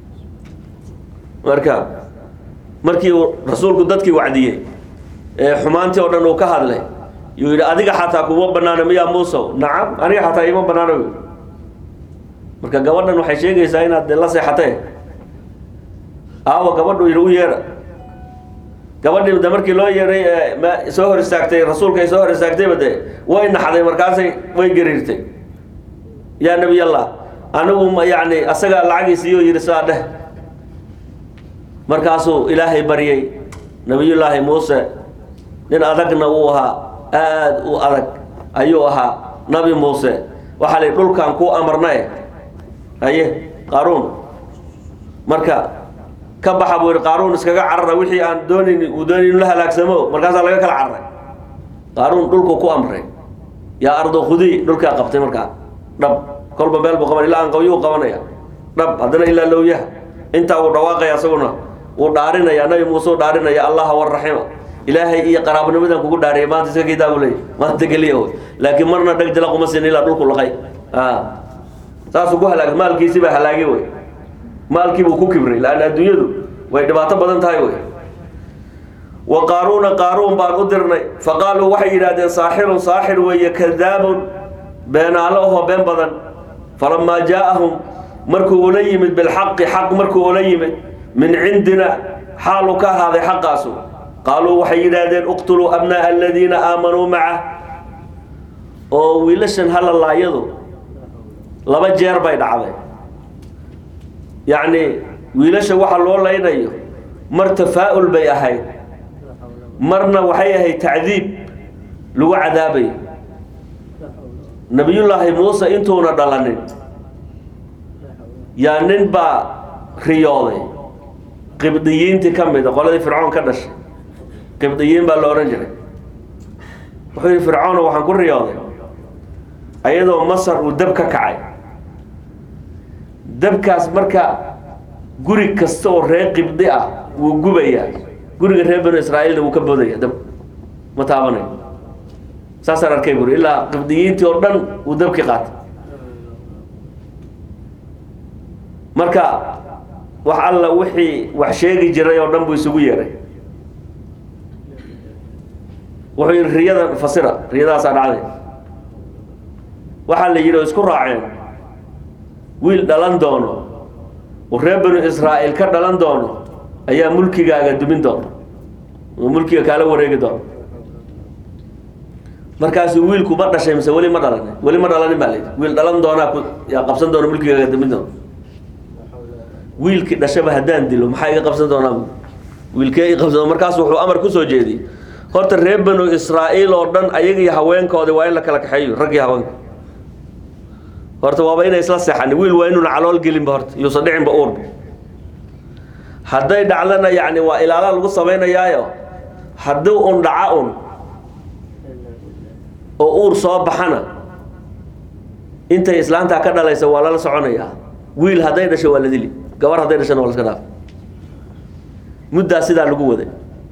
marka markii uu rasuulku dadkii wacdiyey ee xumaantii oo dhan uu ka hadlay yuu yidhi adiga xataa kuma banaana miyaa muusow nacam aniga xataa ima banaana wy marka gabadhan waxay sheegaysaa inaad de la seexatee aawa gabadhu yidhi u yeedha gabadhii de markii loo yeedhay ee soo hor istaagtay rasuulka ay soo hor istaagtayba de way naxday markaasay way gariirtay yaa nebiyallah anigu yani asagaa lacagiisiiyo yidhi sidaa dheh markaasuu ilaahay baryey nebiyullaahi muuse nin adagna uu ahaa aada u adag ayuu ahaa nabi muuse waxaa la dhulkan kuu amarnae aye qaaruun marka ka baxa buu yidhi qaaruun iskaga carara wixii aan doonayn uu doonay inu la halaagsamo markaasaa laga kala cararay qaaruun dhulku ku amray yaa ardo khudii dhulkaa qabtay markaa dhab kolba meel buu qaban ilaa aan qawyuu qabanaya dhab haddana ilaa lowyaha intaa uu dhawaaqaya asaguna wuu dhaarinaya nabi muuse u dhaarinaya allaha waraxima ilaahay iyo qaraabnimadan kugu dhaariyay maanta iska geedaa buu leeyay maanta geliya wey laakiin marna dheg jala kuma siin ilaa dhulku laqay saasuu ku halaagay maalkiisii baa halaagay wey maalkii buu ku kibray laanna adduunyadu way dhibaato badan tahay wey wa qaaruuna qaaruun baan u dirnay fa qaaluu waxay yidhahdeen saaxirun saaxir weeye kadaabun beenaalo ahoo been badan falamaa jaa'ahum markuu ula yimid bilxaqi xaq markuu ula yimid min cindina xaalu ka ahaaday xaqaasu qaaluu waxay yidhaahdeen uqtuluu abnaa'a aladiina aamanuu macah oo wiilashan halalaayadu laba jeer bay dhacday yacni wiilasha waxa loo laynayo mar tafaa'ul bay ahayd marna waxay ahayd tacdiib lagu cadaabayo nabiyullaahi muuse intuuna dhalanin yaa nin baa riyooday qibdiyiintii ka mida qoladii fircoon ka dhashay qibdiyiin baa la odhan jiray wuxuu yidhi fircoona waxaan ku riyooday ayadoo masar uu dab ka kacay dabkaas marka guri kasta oo reer qibdi ah wuu gubayaa guriga reer banu israa'iilna wuu ka boodaya dab ma taabanayo saasaan arkay buri ilaa qibdiyiintii oo dhan uu dabki qaatay marka wax alla wixii wax sheegi jiray oo dhan buu isugu yeeray wuxuu yidhi riyadan fasira riyadaasaa dhacday waxaa la yidhi oo isku raaceen wiil dhalan doono oo reer banu israa'iil ka dhalan doono ayaa mulkigaaga dumin doona oo mulkiga kaala wareegi doono markaasuu wiilku ma dhashay mise weli ma dhalanin weli ma dhalanin baa layidhi wiil dhalan doonaa ku yaa qabsan doona mulkigaaga dumin doona wiilkii dhashaba haddaan dilo maxaa iga qabsan doonaa wiilkee i qabsan markaas wuxuu amar kusoo jeediyey horta reer banu israa'iil oo dhan ayagii haweenkoodi waa in la kala kaxeeyo raggii haweenka horta waaba inay isla seexan wiil waa inuuna calool gelinba horta yuusan dhicinba uurba hadday dhacdana yacni waa ilaala lagu samaynayaayo haddii un dhaca un oo uur soo baxana intay islaantaa ka dhalaysa waa lala soconayaa wiil hadday dhasho waa la dili gabar hadday dhashana waa la iska dhaaf muddaa sidaa lagu waday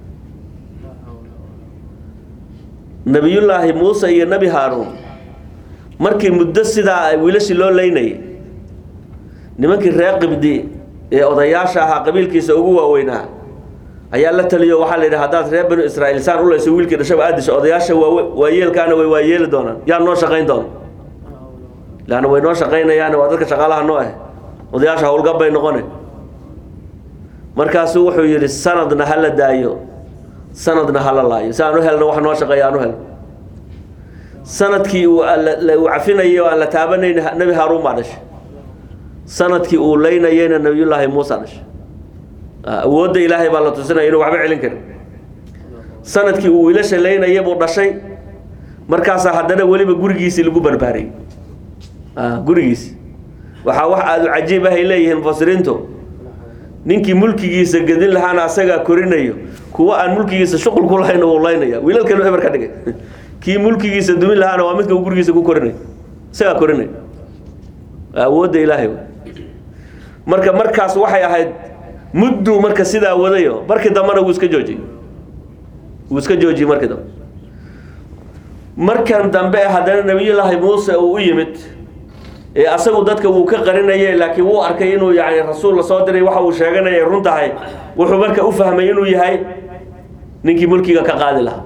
nabiyullaahi muuse iyo nebi haaruun markii muddo sidaa wiilashii loo leynayay nimankii reer qibdi ee odayaasha ahaa qabiilkiisa ugu waaweynaa ayaa la taliyo waxaa la yidhi haddaad reer banu israa'iil saan u layso wiilkii dhashaba aad disho odayaasha waa waayeelkaana way waayeeli doonaan yaa noo shaqayn doona laanna way noo shaqaynayaan waa dadka shaqaalaha noo ah odayaasha howlgab bay noqone markaasuu wuxuu yidhi sanadna ha la daayo sanadna hala laayo si aan u helno wax noo shaqeeya aan u helno sanadkii uu uu cafinayay oo aan la taabanayn nebi haaruun baa dhashay sanadkii uu leynayeyna nebiyullaahi muusa dhashay awoodda ilaahay baa la tusinaya inuu waxba celin karin sanadkii uu wiilasha leynayay buu dhashay markaasaa haddana weliba gurigiisii lagu barbaariyey gurigiisi waxaa wax aada u cajiib ahay leeyihiin mufasiriintu ninkii mulkigiisa gedin lahaana asagaa korinayo kuwa aan mulkigiisa shuqul ku lahayn uu laynaya wiilalkanu eber ka dhigay kii mulkigiisa dumin lahaana waa midka uu gurigiisa ku korinayo isagaa korinaya awoodda ilaahay marka markaas waxay ahayd mudduu marka sidaa wadayo markii dambena wuu iska joojiyey wuu iska joojiyey markii dambe markan dambe haddana nebiyullaahi muuse uu u yimid ee asagu dadka wuu ka qarinayay laakiin wuu arkay inuu yani rasuul lasoo diray waxa uu sheeganaya run tahay wuxuu marka u fahmay inuu yahay ninkii mulkiga ka qaadi lahaa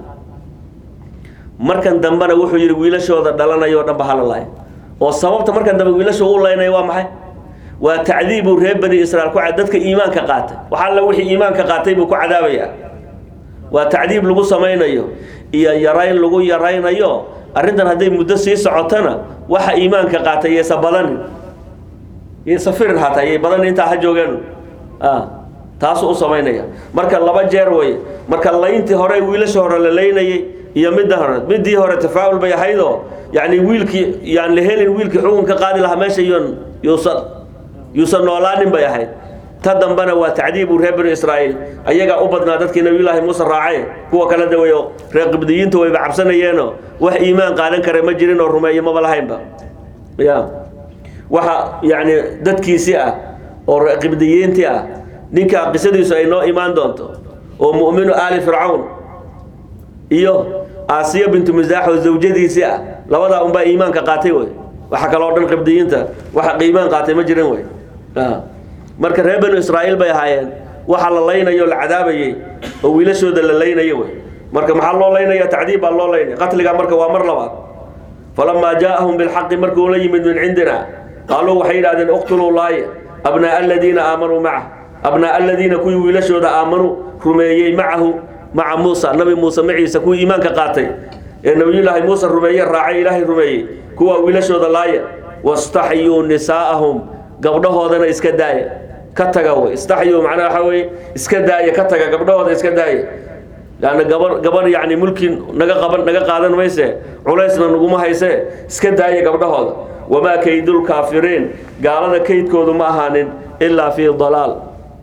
markan dambena wuxuu yidhi wiilashooda dhalanayoo dhan ba hala laaya oo sababta markan dambe wiilasha u laynaya waa maxay waa tacdiibuu reer bani israiil ku dadka iimaanka qaatay wax alla wixii iimaanka qaatay buu ku cadaabayaa waa tacdiib lagu samaynayo iyo yarayn lagu yaraynayo arrintan hadday muddo sii socotona waxa iimaanka qaatay yaysa badanin yaysa firin hataa yay badanin intaa ha joogeen taasuu u samaynaya marka laba jeer wey marka layntii hore wiilasha hore la laynayay iyo midda hore midii hore tafaa'ul bay ahaydoo yani wiilkii yaan la helin wiilkii xukun ka qaadi lahaa meesha yon yuusan yuusan noolaanin bay ahayd ta dambena waa tacdiibu reer bani israa'iil ayagaa u badnaa dadkii nabiyullaahi muuse raacay kuwa kala daweeyo reer qibdiyiinta wayba cabsanayeenoo wax iimaan qaadan kara ma jirin oo rumeeyo maba lahaynba ya waxa yacni dadkiisii ah oo reer qibdiyiintii ah ninka qisadiisu ay noo imaan doonto oo mu'minu aali fircawn iyo aasiya bintu misaax oo zawjadiisii ah labadaa unbaa iimaanka qaatay wey waxa kaloo dhan qibdiyiinta waxa iimaan qaatay ma jirin wey marka reer banu israa'iil bay ahaayeen waxa la laynayo la cadaabayey oo wiilashooda la laynayo wey marka maxaa loo laynaya tacdiib baa loo laynaya qatliga marka waa mar labaad falamaa jaa'ahum bilxaqi markuu la yimid min cindina qaaluu waxay yidhahdeen uqtuluu laaya abnaa'a aladiina aamanuu maca abnaa'a aladiina kuwii wiilashooda aamanuu rumeeyey macahu maca muusa nabi muuse maciisa kuwii iimaanka qaatay ee nabiyullaahi muuse rumeeye raacay ilaahay rumeeyey kuwaa wiilashooda laaya wastaxyuu nisaa'ahum gabdhahoodana iska daaya ka taga wey istaxyu macnaha waxaa weye iska daaya ka taga gabdhahooda iska daaya leanna gabar gabar yacni mulki naga qaban naga qaadan mayse culaysna naguma hayse iska daaya gabdhahooda wamaa kaydulkaafiriin gaalada kaydkoodu ma ahaanin ilaa fii dalaal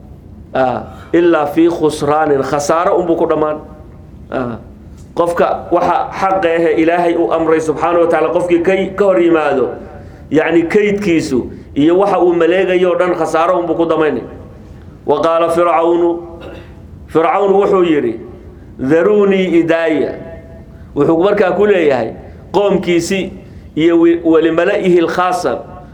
ilaa fii khusraanin khasaaro unbuu ku dhammaan qofka waxa xaqa ahe ilaahay uu amray subxaana wa tacaala qofkii ka ka hor yimaado yacni kaydkiisu iyo waxa uu maleegayo o dhan khasaaro unbuu ku damaynay wa qaala fircawnu fircawn wuxuu yidhi daruunii idaaya wuxuu markaa ku leeyahay qoomkiisii iyo walimala-ihi lkhaasa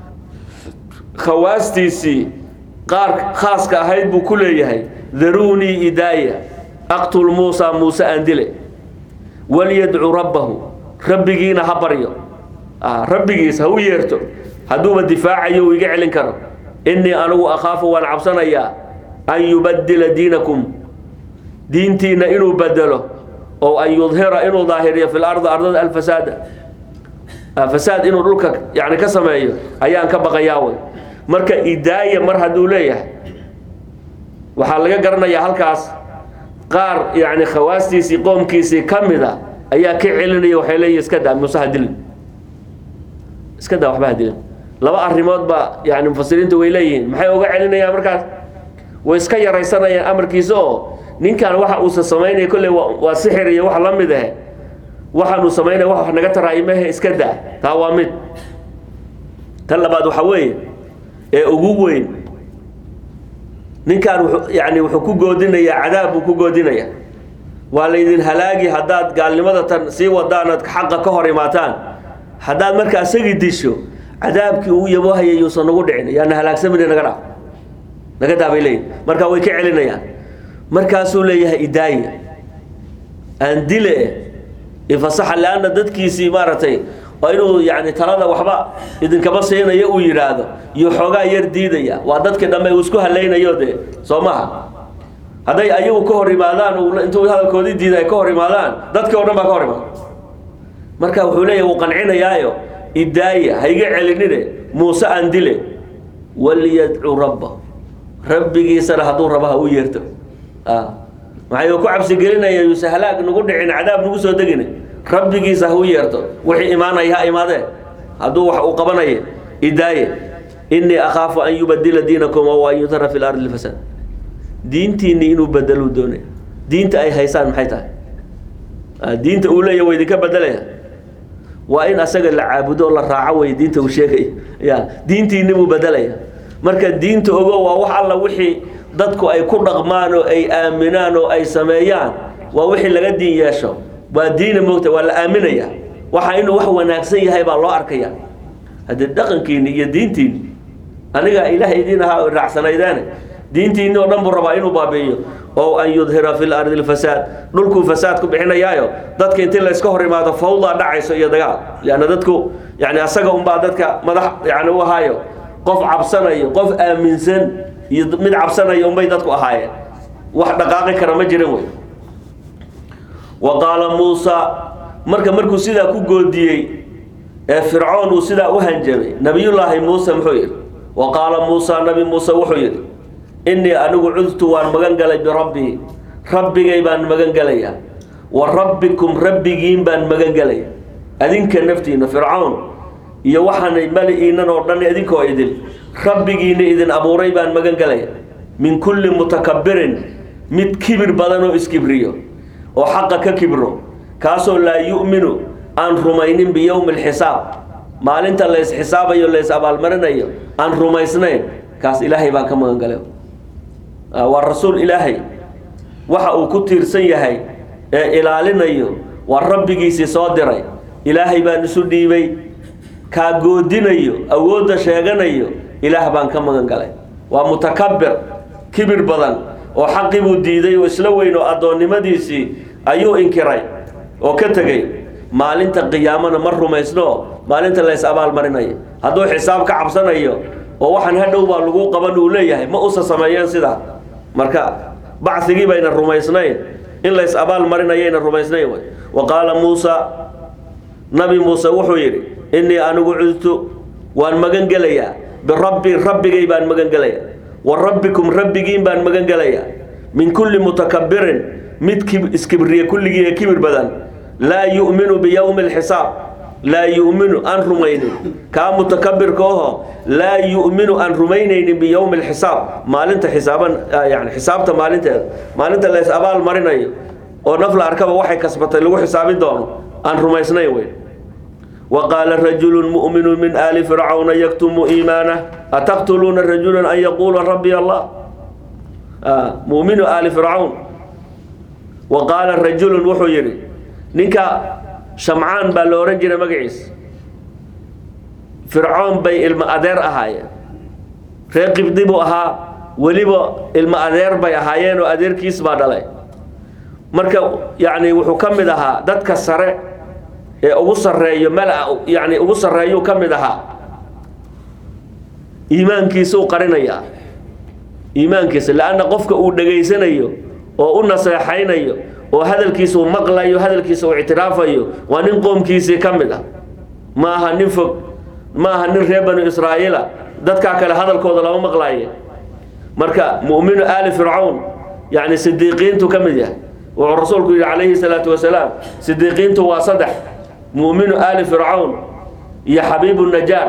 khawaastiisii qaar khaaska ahayd buu ku leeyahay daruunii idaaya aqtul muusa muuse aan dile walyadcu rabbahu rabbigiina ha baryo rabbigiis ha u yeerto hadduuba difaacayo uu iga celin karo innii anigu akhaafu waan cabsanayaa an yubaddila diinakum diintiinna inuu bedelo oo an yudhira inuu daahiriyo fi lardi ardada alfasaada fasaad inuu dhulka yani ka sameeyo ayaan ka baqayaa wey marka idaaya mar hadduu leeyahay waxaa laga garanayaa halkaas qaar yani khawaastiisii qoomkiisii ka mid a ayaa ka celinaya waxay leeyihin iska daa muuse ha dilin iska daa waxba ha dilin laba arrimood baa yani mufasiriintu way leeyihiin maxay uga celinayaan markaas way iska yaraysanayaan amarkiisa oo ninkan waxa uusa samaynaya kolley waa sixir iyo wax la mid ah waxaanuu samaynaya wax naga taraa'imahe iska daa taa waa mid tan labaad waxaa weeye ee ugu weyn ninkan wuxuu yani wuxuu ku goodinayaa cadaab buu ku goodinayaa waa laydin halaagi haddaad gaalnimada tan sii wadaanaad xaqa ka hor imaataan haddaad marka isagii disho cadaabkii uu yabohayay yuusan nagu dhicin yaana halaagsamina naga dhaaf naga daabay leeyihin marka way ka celinayaan markaasuu leeyahay idaaya aan dile ifasaxa leanna dadkiisii maaragtay waa inuu yani talada waxba idinkama siinayo uu yidhaahdo iyo xoogaa yar diidaya waa dadkii dhamme uu isku halaynayo dee soo maha hadday ayagu ka hor imaadaan intuu hadalkoodii diida ay ka hor imaadaan dadkii o dhan baa ka hor imaada marka wuxuu leeyahy wuu qancinayaayo idaaya ha iga celinine muuse aan dile waliyadcu rabbahu rabbigiisana hadduu raba ha u yeerto maxay ku cabsigelinaya yuuse halaag nagu dhicin cadaab nagu soo degine rabbigiisa ha u yeerto wixii imaanaya ha imaadee hadduu wax uu qabanaya idaaye inii akhaafu an yubadila diinakum aw an yutara fi lardi lfasaad diintiinii inuu bedeluu doonay diinta ay haysaan maxay tahay diinta uu leeya wa idinka bedelaya waa in asaga la caabudo oo la raaco wey diinta uu sheegay ya diintiini buu bedelaya marka diinta ogo waa wax alla wixii dadku ay ku dhaqmaan oo ay aaminaan oo ay sameeyaan waa wixii laga diin yeesho waa diina moogta waa la aaminaya waxa inuu wax wanaagsan yahay baa loo arkaya haddii dhaqankiini iyo diintiini aniga ilaah idiin ahaa raacsanaydaan diintiini oo dhan buu rabaa inuu baabi'iyo oo an yudhira fi lardi lfasaad dhulkuu fasaad ku bixinayaayo dadka intii layska hor imaado fawdaa dhacayso iyo dagaal leanna dadku yani asaga unbaa dadka madax yani u ahaayo qof cabsanayo qof aaminsan iyo mid cabsanayo unbay dadku ahaayeen wax dhaqaaqi kara ma jirin wey wa qaala muusa marka markuu sidaa ku goodiyey ee fircoon uu sidaa u hanjabay nabiyullaahi muuse muxuu yidhi wa qaala muusa nabi muuse wuxuu yidhi innii anigu cudtu waan magan galay birabbii rabbigay baan magan gelayaa wa rabbikum rabbigiin baan magan gelaya adinka naftiina fircoon iyo waxaanay mali-iinan oo dhan idinkoo idin rabbigiina idin abuuray baan magan gelaya min kulli mutakabbirin mid kibir badan oo iskibriyo oo xaqa ka kibro kaasoo laa yu'minu aan rumaynin biyowmi alxisaab maalinta lays xisaabayo lays abaalmarinayo aan rumaysnayn kaas ilaahay baan ka magan galay waa rasuul ilaahay waxa uu ku tiirsan yahay ee ilaalinayo waa rabbigiisii soo diray ilaahay baan isu dhiibay kaa goodinayo awoodda sheeganayo ilaah baan ka magan galay waa mutakabbir kibir badan oo xaqii buu diiday oo isla weyn oo addoonnimadiisii ayuu inkiray oo ka tegey maalinta qiyaamana ma rumaysno maalinta lays abaalmarinayo hadduu xisaab ka cabsanayo oo waxaan hadhow baa lagu qaban uu leeyahay ma usa sameeyeen sidaa marka bacigii bayna rumaysnayn in lays abaal marinayayna rumaysnayn wey wa qaala muusa nabi muuse wuxuu yidhi innii anigu cudtu waan magan gelayaa birabbi rabbigay baan magan gelayaa wa rabbikum rabbigiin baan magan gelayaa min kulli mutakabbirin mid iskibriye kulligii ee kibir badan laa yu'minu biyowmi alxisaab laa yu'minu aan rumaynin kaa mutakabirka oho laa yu'minu aan rumaynaynin biyowmi alxisaab maalinta xisaaban yani xisaabta maalinteeda maalinta lays abaal marinayo oo naf la arkaba waxay kasbatay lagu xisaabin doono aan rumaysnayn wey wa qaala rajulu mu'minu min aali fircawna yaktumu iimaanah ataqtuluuna rajulan an yaquula rabbi allah mu'minu aali fircawn wa qaala rajulun wuxuu yidhi ninka shamcaan baa la ohan jiray magaciisa fircoon bay ilmo adeer ahaayeen reer qibdi buu ahaa weliba ilmo adeer bay ahaayeen oo adeerkiis baa dhalay marka yacni wuxuu ka mid ahaa dadka sare ee ugu sarreeyo mala yacni ugu sarreeyuu ka mid ahaa iimaankiisuu qarinayaa iimaankiisa leanna qofka uu dhegaysanayo oo u naseexaynayo oo hadalkiisa uu maqlayo hadalkiisa uu ictiraafayo waa nin qoomkiisii ka mid ah ma aha nin fog ma aha nin reer banu israa'iila dadkaa kale hadalkooda lama maqlaaye marka mu'minu aali fircawn yacni sidiiqiintu ka mid yahay wuxuu rasuulku yidhi calayhi salaatu wasalaam sidiiqiintu waa saddex mu'minu aali fircawn iyo xabiibu najaar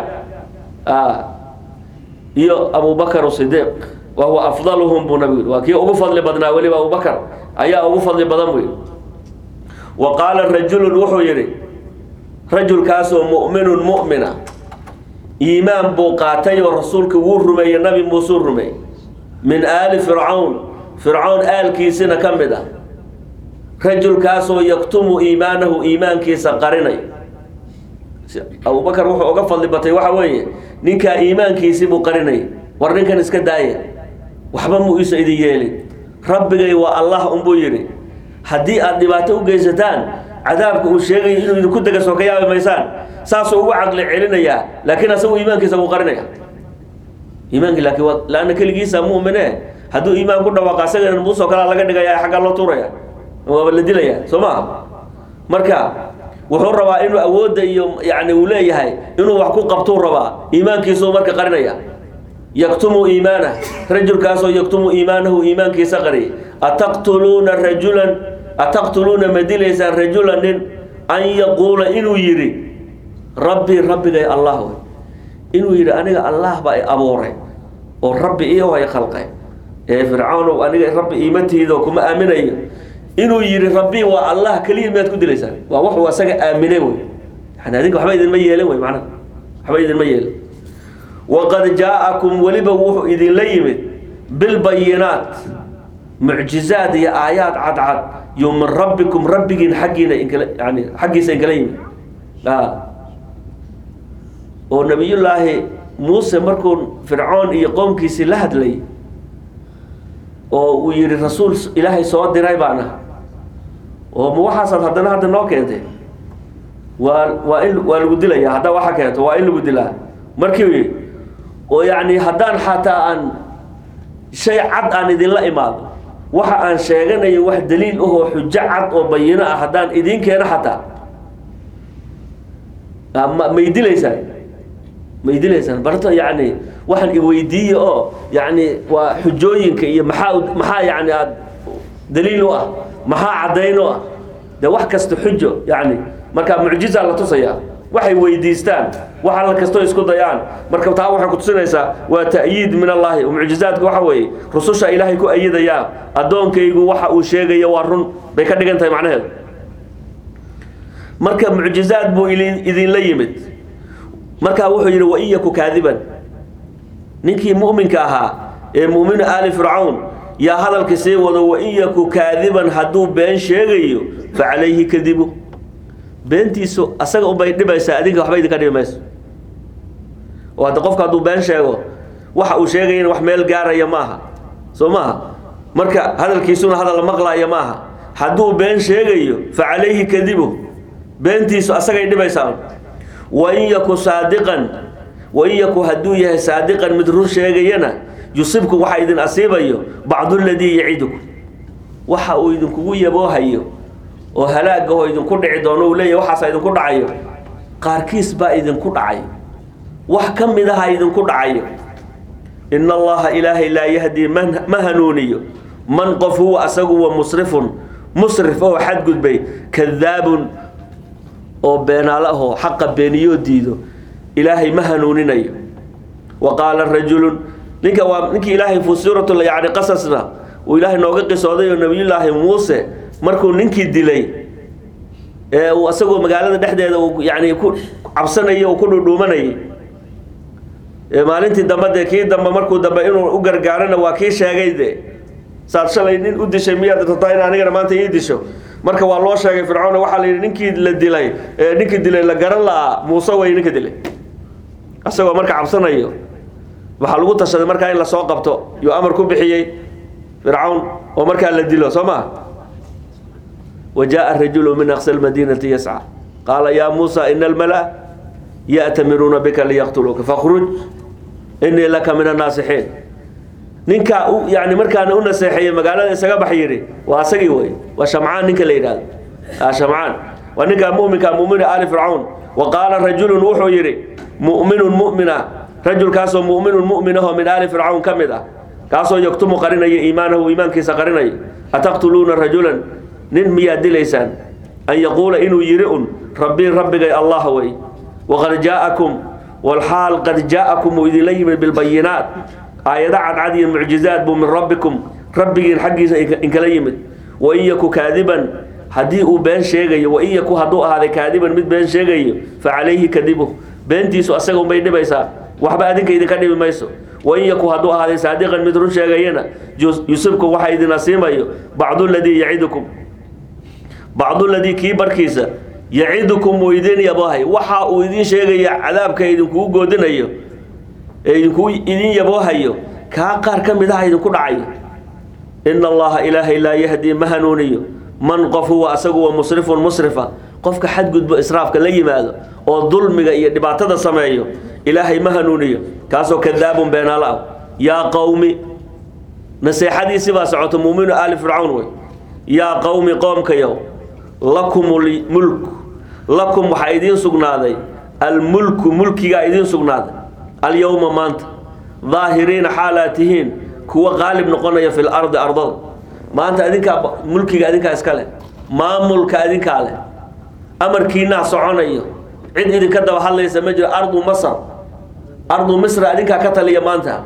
iyo abubakar sidiiq wa huwa afdaluhum buu nabigu yidhi waa kii ugu fadli badnaa weliba abubakar ayaa ugu fadli badan buu yidhi wa qaala rajulun wuxuu yidhi rajulkaasoo mu'minun mu'mina iimaan buu qaatay oo rasuulka wuu rumeeyey nabi muusuu rumeeyey min aali fircawn fircawn aalkiisina ka mid ah rajulkaasoo yaktumu iimaanahu iimaankiisa qarinay abubakar wuxuu uga fadli batay waxa weeye ninkaa iimaankiisii buu qarinay war ninkan iska daaya waxba muu iisa idin yeelin rabbigay waa allah unbuu yidhi haddii aad dhibaato u geysataan cadaabka uu sheegay inuu idinku dega soo ka yaabi maysaan saasuu ugu caqli celinayaa laakiin asagu iimaankiisa wuu qarinaya iimaankii laakiin waa laanna keligiisa mu'mine hadduu iimaan ku dhawaaqa asagana muusoo kalaa laga dhigaya xaggaa loo tuuraya waaba la dilaya soo maha marka wuxuu rabaa inuu awoodda iyo yani uu leeyahay inuu wax ku qabtuu rabaa iimaankiisuu marka qarinaya yaktumu iimaanah rajulkaasoo yaktumu iimaanahu iimaankiisa qariyay ataqtuluuna rajulan ataqtuluuna ma dilaysaan rajulan nin an yaquula inuu yidhi rabbii rabbigay allah wey inuu yidhi aniga allah baa i abuuray oo rabbi iyo ay khalqay ee fircawnow aniga rabbi iimatihiidoo kuma aaminayo inuu yidhi rabbi waa allah keliya miyaad ku dilaysaan waa wuxuu asaga aaminay wey yani adinka waxba idinma yeelin wey macnaha waxba idinma yeelin waqad jaa-akum weliba wuxuu idinla yimid bilbayinaat mucjizaad iyo aayaad cadcad yo min rabbikum rabbigiin xaggiina inkala yani xaggiisa inkala yimid oo nabiyullaahi muuse markuu fircoon iyo qoomkiisii la hadlay oo uu yihi rasuul ilaahay soo diray baan ah oo ma waxaasaad haddana hadda noo keentay waa waa in waa lagu dilaya haddaa waxa keento waa in lagu dilaa markii oo yacni haddaan xataa aan shay cad aan idinla imaado waxa aan sheeganayo wax daliil ahoo xujo cad oo bayino ah haddaan idiin keeno xataa ma may dilaysaan may dilaysaan barto yacni waxaan iweydiiye oo yacni waa xujooyinka iyo maxaa maxaa yacni aad daliil u ah maxaa caddayn u ah dee wax kasta xujo yacni markaa mucjiza la tusayaa waxay weydiistaan wax alla kastoo isku dayaan marka taa waxay kutusinaysaa waa ta'yiid min allaahi mucjizaadka waxa weeye rususha ilaahay ku ayidayaa addoonkaygu waxa uu sheegayo waa run bay ka dhigan tahay macnaheedu marka mucjizaad buu idinla yimid markaa wuxuu yidhi wain yaku kaadiban ninkii mu'minka ahaa ee mu'minu aali fircawn yaa hadalka sii wado wain yaku kaadiban hadduu been sheegayo fa calayhi kadibu beentiisu asaga unbay dhibaysaa adinka waxba idinka dhibi mayso oo hadda qofka hadduu been sheego waxa uu sheegayana wax meel gaaraya maaha soo maaha marka hadalkiisuna hadal la maqlaaya maaha hadduu been sheegayo fa calayhi kadibu beentiisu asagay dhibaysaa wain yaku saadiqan wain yaku hadduu yahay saadiqan mid run sheegayana yusibku waxa idin asiibayo bacdu ladii yacidukum waxa uu idinkugu yaboohayo oo halaagahoo idinku dhici doono uu leeyahy waxaasa idinku dhacayo qaarkiis baa idinku dhacayo wax ka mid aha idinku dhacayo ina allaha ilaahay laa yahdii ma hanuuniyo man qof huwa asagu wa musrifun musrif oo xadgudbay kadaabun oo beenaalo ahoo xaqa beeniyoo diido ilaahay ma hanuuninayo wa qaala rajulun ninka waa ninkii ilaahay fi suuratu yani qasasna uu ilaahay nooga qisooday oo nabiyullaahi muuse markuu ninkii dilay ee uu asagoo magaalada dhexdeeda uu yani ku cabsanayay oo ku dhudhuumanayay maalintii dambe dee kii dambe markuu dambe inuu u gargaarana waa kii sheegay de saad shalay nin u dishay miyaad rabtaa in anigana maanta ii disho marka waa loo sheegay fircoon waxaa la yidhi ninkii la dilay ee ninkii dilay la garan la'aa muuse way ninka dilay asagoo marka cabsanayo waxaa lagu tashaday markaa in lasoo qabto yuu amar ku bixiyey fircawn oo markaa la dilo soo maa wa jaءa rajulu min aqsa lmadiinati yascى qaala yaa muusa ina almala ya'tamiruuna bika liyaqtuluuka fakhruj inii laka min annaasixiin ninkaa u yani markaana u naseexeeyey magaalada isaga bax yidhi waa asagii wey waa shamcaan ninka la yidhahdo shamcaan waa ninkaa muminka muminu aali fircawn wa qaala rajulun wuxuu yidhi mu'minun mu'mina rajulkaasoo mu'minun mu'minaho min aali fircawn ka mid ah kaasoo yaktumu qarinaya iimaanahu iimaankiisa qarinaya ataqtuluuna rajulan nin miyaad dilaysaan an yaquula inuu yidhi un rabbii rabbigay allah wey waqad jaa'akum walxaal qad jaa'akum uu idinla yimid bilbayinaat aayado cadcad iyo mucjizaad buu min rabbikum rabbigiin xaggiisa inkala yimid wain yaku kaadiban haddii uu been sheegayo wain yaku hadduu ahaaday kaadiban mid been sheegayo fa calayhi kadibu beentiisu asaga unbay dhibaysaa waxba adinka idinka dhibi mayso wain yaku hadduu ahaaday saadiqan mid run sheegayana yusibku waxa idin asiimayo bacdu ladii yacidukum bacdu ladii kii barkiisa yacidukum uu idin yaboohay waxa uu idin sheegaya cadaabka idinkugu goodinayo ee idinku idin yaboohayo kaa qaar ka mid aha idinku dhacayo ina allaha ilaahay laa yahdii ma hanuuniyo man qof huwa asagu wa musrifun musrifa qofka xadgudbo israafka la yimaado oo dulmiga iyo dhibaatada sameeyo ilaahay ma hanuuniyo kaasoo kadaabun beenaalo ah yaa qowmi naseexadiisi baa socoto muuminu aali fircawn wey yaa qowmi qoomkayow lakumul mulk lakum waxaa idiin sugnaaday almulku mulkigaa idiin sugnaaday alyowma maanta daahiriina xaalaa tihiin kuwa qaalib noqonaya fi lardi ardada maanta adinkaa mulkiga adinkaa iska leh maamulka adinkaa leh amarkiinaa soconayo cid idinka daba hadlaysa ma jiro ardu masr ardu misra adinkaa ka taliya maanta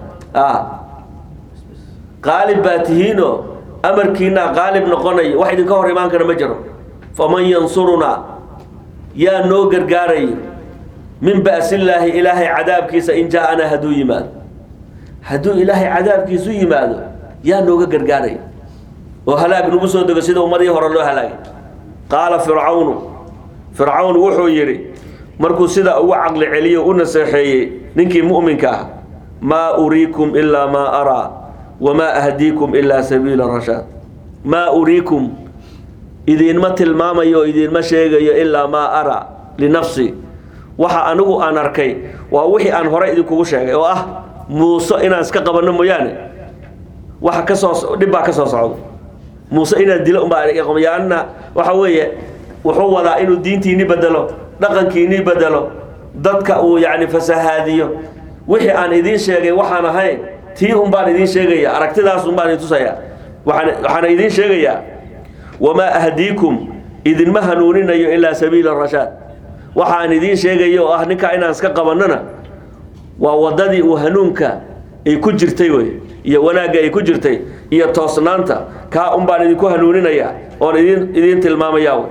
qaalib baa tihiinoo amarkiinaa qaalib noqonayo wax idinka hor imaan kara ma jiro faman yansurunaa yaa noo gargaarayo min ba'sillaahi ilaahay cadaabkiisa in jaa-anaa hadduu yimaado hadduu ilaahay cadaabkiisu yimaado yaa nooga gargaaraya oo halaag nagu soo dego sida ummadii hore loo halaagay qaala fircawnu fircawn wuxuu yidhi markuu sidaa ugu caqli celiyo u naseexeeyey ninkii mu'minka ah maa uriikum ilaa maa araa wamaa ahdiikum ilaa sabiila rashaad maa uriikum idiinma tilmaamayo oo idiinma sheegayo ilaa maa araa linafsi waxa anigu aan arkay waa wixii aan hore idinkugu sheegay oo ah muuse inaan iska qabanno mooyaane waxa kasoo dhib baa ka soo socda muuse inaan dilo umbaayaanna waxa weeye wuxuu wadaa inuu diintiinii bedelo dhaqankiinii bedelo dadka uu yacni fasahaadiyo wixii aan idiin sheegay waxaan ahayn tii un baan idiin sheegaya aragtidaas un baan idin tusaya waxaan waxaana idiin sheegayaa wamaa ahdiikum idinma hanuuninayo ilaa sabiila rashaad waxaan idiin sheegayo oo ah ninkaa inaan iska qabannona waa waddadii uu hanuunka ay ku jirtay wey iyo wanaagga ay ku jirtay iyo toosnaanta kaa un baan idinku hanuuninayaa oon idin idiin tilmaamayaa wey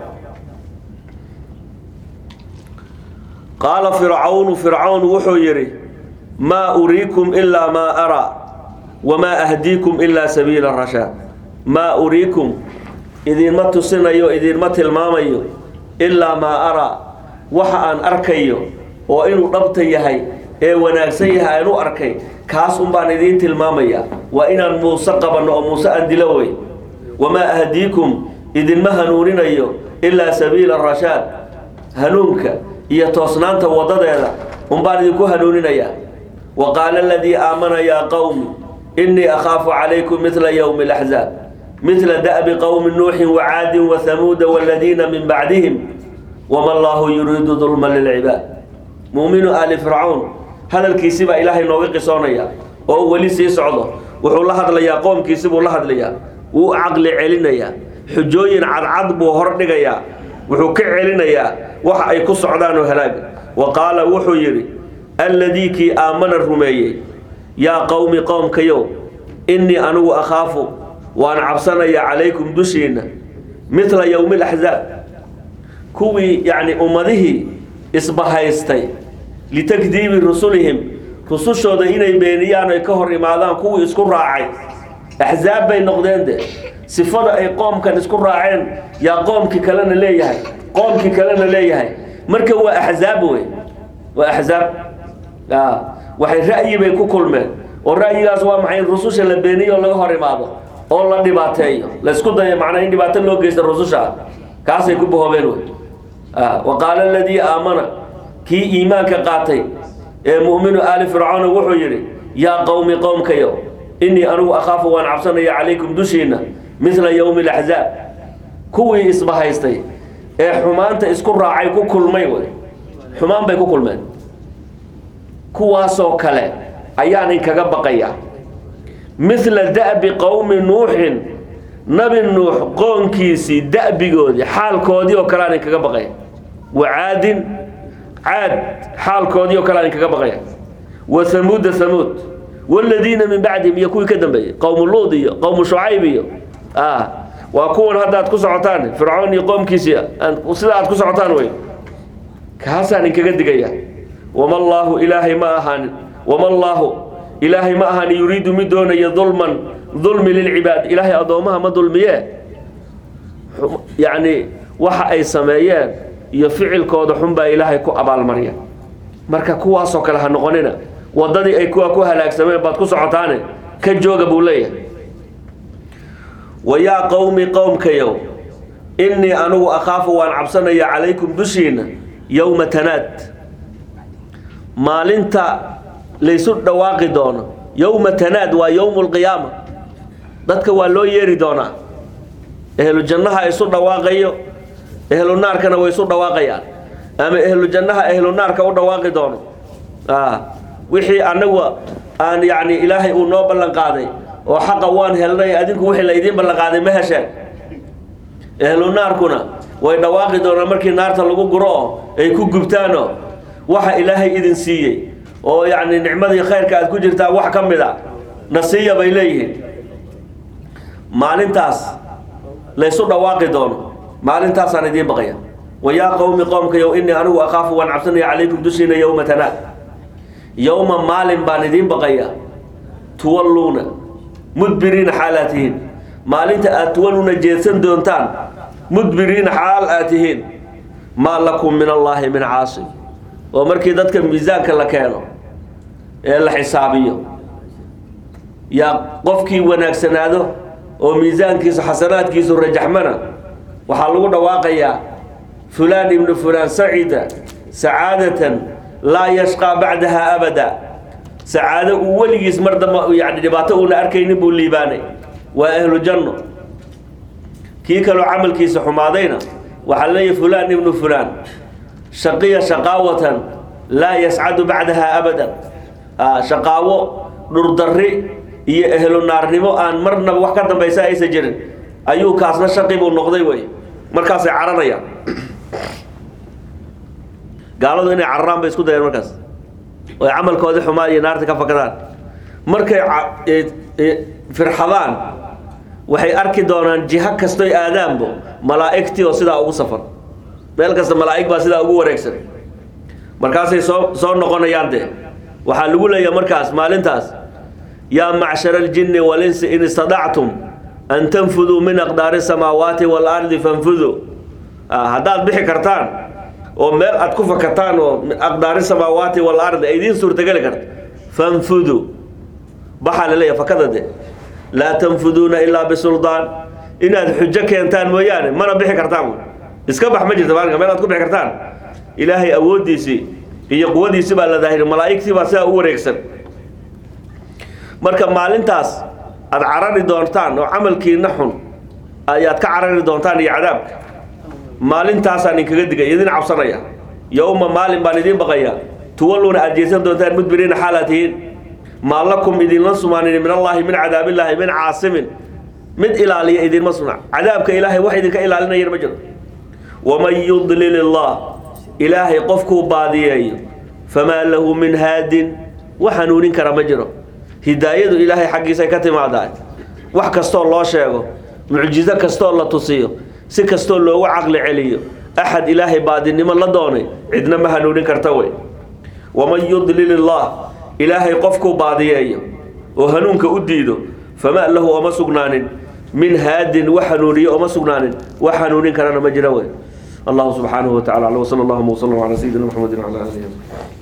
qaala fircawnu fircawn wuxuu yidhi maa uriikum ilaa maa araa wamaa ahdiikum ilaa sabiila rashaad maa uriikum idiinma tusinayo idiinma tilmaamayo ilaa maa araa waxa aan arkayo oo inuu dhabta yahay ee wanaagsan yahay aan u arkay kaas un baan idiin tilmaamaya waa inaan muuse qabanno oo muuse aan dilo wey wamaa ahdiikum idinma hanuuninayo ilaa sabiila rashaad hanuunka iyo toosnaanta wadadeeda un baan idinku hanuuninayaa wa qaala aladii aamana yaa qowmi innii akhaafu calaykum midla yowmi alaxzaab midla da'bi qowmi nuuxin wacaadin wahamuuda waladiina min bacdihim wama allaahu yuriidu dulman lilcibaad muuminu aali fircawn hadalkiisi baa ilaahay nooga qisoonaya oo weli sii socdo wuxuu la hadlayaa qoomkiisi buu la hadlayaa wuu caqli celinayaa xujooyin cadcad buu hordhigayaa wuxuu ka celinayaa waxa ay ku socdaan oo halaaga wa qaala wuxuu yidhi alladii kii aamana rumeeyey yaa qowmi qoomkayow innii anigu akhaafu waan cabsanayaa calaykum dushiinna midla yowmi alaxzaab kuwii yacni ummadihii isbahaystay litakdiibi rusulihim rusushooda inay beeniyaan ay ka hor imaadaan kuwii isku raacay axzaab bay noqdeen de sifada ay qoomkan isku raaceen yaa qoomkii kalena leeyahay qoomkii kalena leeyahay marka waa axzaab wey waa axzaab waxay ra'yi bay ku kulmeen oo ra'yigaas waa maxay in rususha la beeniyo oo laga hor imaado oo la dhibaateeyo la isku dayo macnaa in dhibaato loo geysta rususha kaasay ku bahoobeen wey wa qaala aladii aamana kii iimaanka qaatay ee mu'minu aali fircawna wuxuu yidhi yaa qowmi qowmkayo innii anigu akhaafu waan cabsanaya calaykum dushiinna midla yowmi alaxzaab kuwii isbahaystay ee xumaanta isku raacay ku kulmay wey xumaan bay ku kulmeen kuwaasoo kale ayaan inkaga baqaya midla da'bi qowmi nuuxin nabi nuux qoonkiisii da'bigoodii xaalkoodii oo kale aan inkaga baqaya wacaadin caad xaalkoodii oo kale aan inkaga baqaya wa hamuuda hamuud waladiina min bacdihim iyo kuwii ka dambeeyey qowmu luud iyo qowmu shucayb iyo waa kuwan hadda aad ku socotaan fircoon iyo qoomkiisii sida aad ku socotaan wey kaasaan inkaga digaya wama allaahu ilaahay ma ahaanin wama allaahu ilaahay ma ahaanin yuriidu mid doonaya dulman dulmi lilcibaad ilaahay addoommaha ma dulmiye yacni waxa ay sameeyeen iyo ficilkooda xunbaa ilaahay ku abaalmarya marka kuwaasoo kale ha noqonina waddadii ay kuwa ku halaagsameen baad ku socotaane ka jooga buu leeyahay wa yaa qowmi qowmkayow innii anigu akhaafu waan cabsanaya calaykum dushiinna yowma tanaad maalinta laysu dhawaaqi doono yowma tanaad waa yowmu lqiyaama dadka waa loo yeeri doonaa ehlu jannaha isu dhawaaqayo ehlu naarkana way isu dhawaaqayaan ama ehlu jannaha ehlu naarka u dhawaaqi doono wixii anagu aan yani ilaahay uu noo ballan qaaday oo xaqa waan helnay adinku wixii la idiin ballan qaaday ma hesheen ehlu naarkuna way dhawaaqi doonaan markii naarta lagu guro oo ay ku gubtaanoo waxa ilaahay idin siiyey oo yacni nicmadii khayrka aad ku jirtaan wax ka mid a nasiiya bay leeyihiin maalintaas laysu dhawaaqi doono maalintaasaan idiin baqaya wayaa qowmi qoomkayow inii anigu akaafu waan cabsanaya calaykum dushiina yowma tanaad yowma maalin baan idiin baqaya tuwalluuna mudbiriina xaal aad tihiin maalinta aad tuwalluuna jeedsan doontaan mudbiriina xaal aad tihiin maa lakum min allaahi min caasim oo markii dadka miisaanka la keeno ee la xisaabiyo yaa qofkii wanaagsanaado oo miisaankiisu xasanaadkiisu rajaxmana waxaa lagu dhawaaqayaa fulaan ibnu fulaan sacida sacaadatan laa yashqaa bacdaha abada sacaado uu weligiis mar damba yani dhibaato uuna arkaynin buu liibaanay waa ahlu janno kii kaloo camalkiisa xumaadayna waxaa leeyahy fulaan ibnu fulaan shaqiya shaqaawatan laa yascadu bacdaha abadan shaqaawo dhurdarri iyo ehlu naarnimo aan marnaba wax ka dambaysa aysan jirin ayuu kaasna shaqi buu noqday wey markaasay caranayaan gaaladu inay cararaan bay isku dayeen markaas oy camalkoodii xumaa iyo naarta ka fakadaan markay firxadaan waxay arki doonaan jiho kastoy aadaanbo malaa'igtii oo sidaa ugu safan meel kasta malaa'ig baa sidaa ugu wareegsan markaasay soo soo noqonayaan dee waxaa lagu leeyahay markaas maalintaas yaa macshara aljinni walinsi in istadactum an tanfuduu min aqdaari samaawaati waalardi fanfuduu haddaad bixi kartaan oo meel aad ku fakataan oo aqdaari samaawaati waalardi ay idiin suurtageli karto fanfuduu baxaa laleeyahay fakada de laa tanfuduuna ilaa bisuldaan inaad xujo keentaan mooyaane mana bixi kartaan iska bax ma jirta maalinka meel aad ku bixi kartaan ilaahay awooddiisii iyo quwadiisi baa la daahiri malaa'igtii baa sidaa u wareegsan marka maalintaas aad carari doontaan oo camalkiina xun ayaad ka carari doontaan iyo cadaabka maalintaasaan idinkaga digay idin cabsanaya yowma maalin baan idiin baqaya tuwalluuna aad jeesan doontaan mudbiriina xaalaad tihiin maa lakum idinla sumaanin min allaahi min cadaabillaahi min caasimin mid ilaaliya idinma sugna cadaabka ilaahay wax idinka ilaalinayana ma jiro waman yudlil illaah ilaahay qofkuu baadiyeeyo famaa lahu min haadin wax hanuunin kara ma jiro hidaayadu ilaahay xaggiisay ka timaadaa wax kastoo loo sheego mucjizo kastoo la tusiyo si kastoo loogu caqli celiyo axad ilaahay baadinimo la doonay cidna ma hanuunin karta wey waman yudlil illaah ilaahay qofkuu baadiyeeyo oo hanuunka u diido famaa lahu oma sugnaanin min haadin wax hanuuniyo oma sugnaanin wax hanuunin karana ma jira wey allahu subxaanahu wa tacala aclam wsala allahuma wslam calaa sayidina maxamedin wcala alihi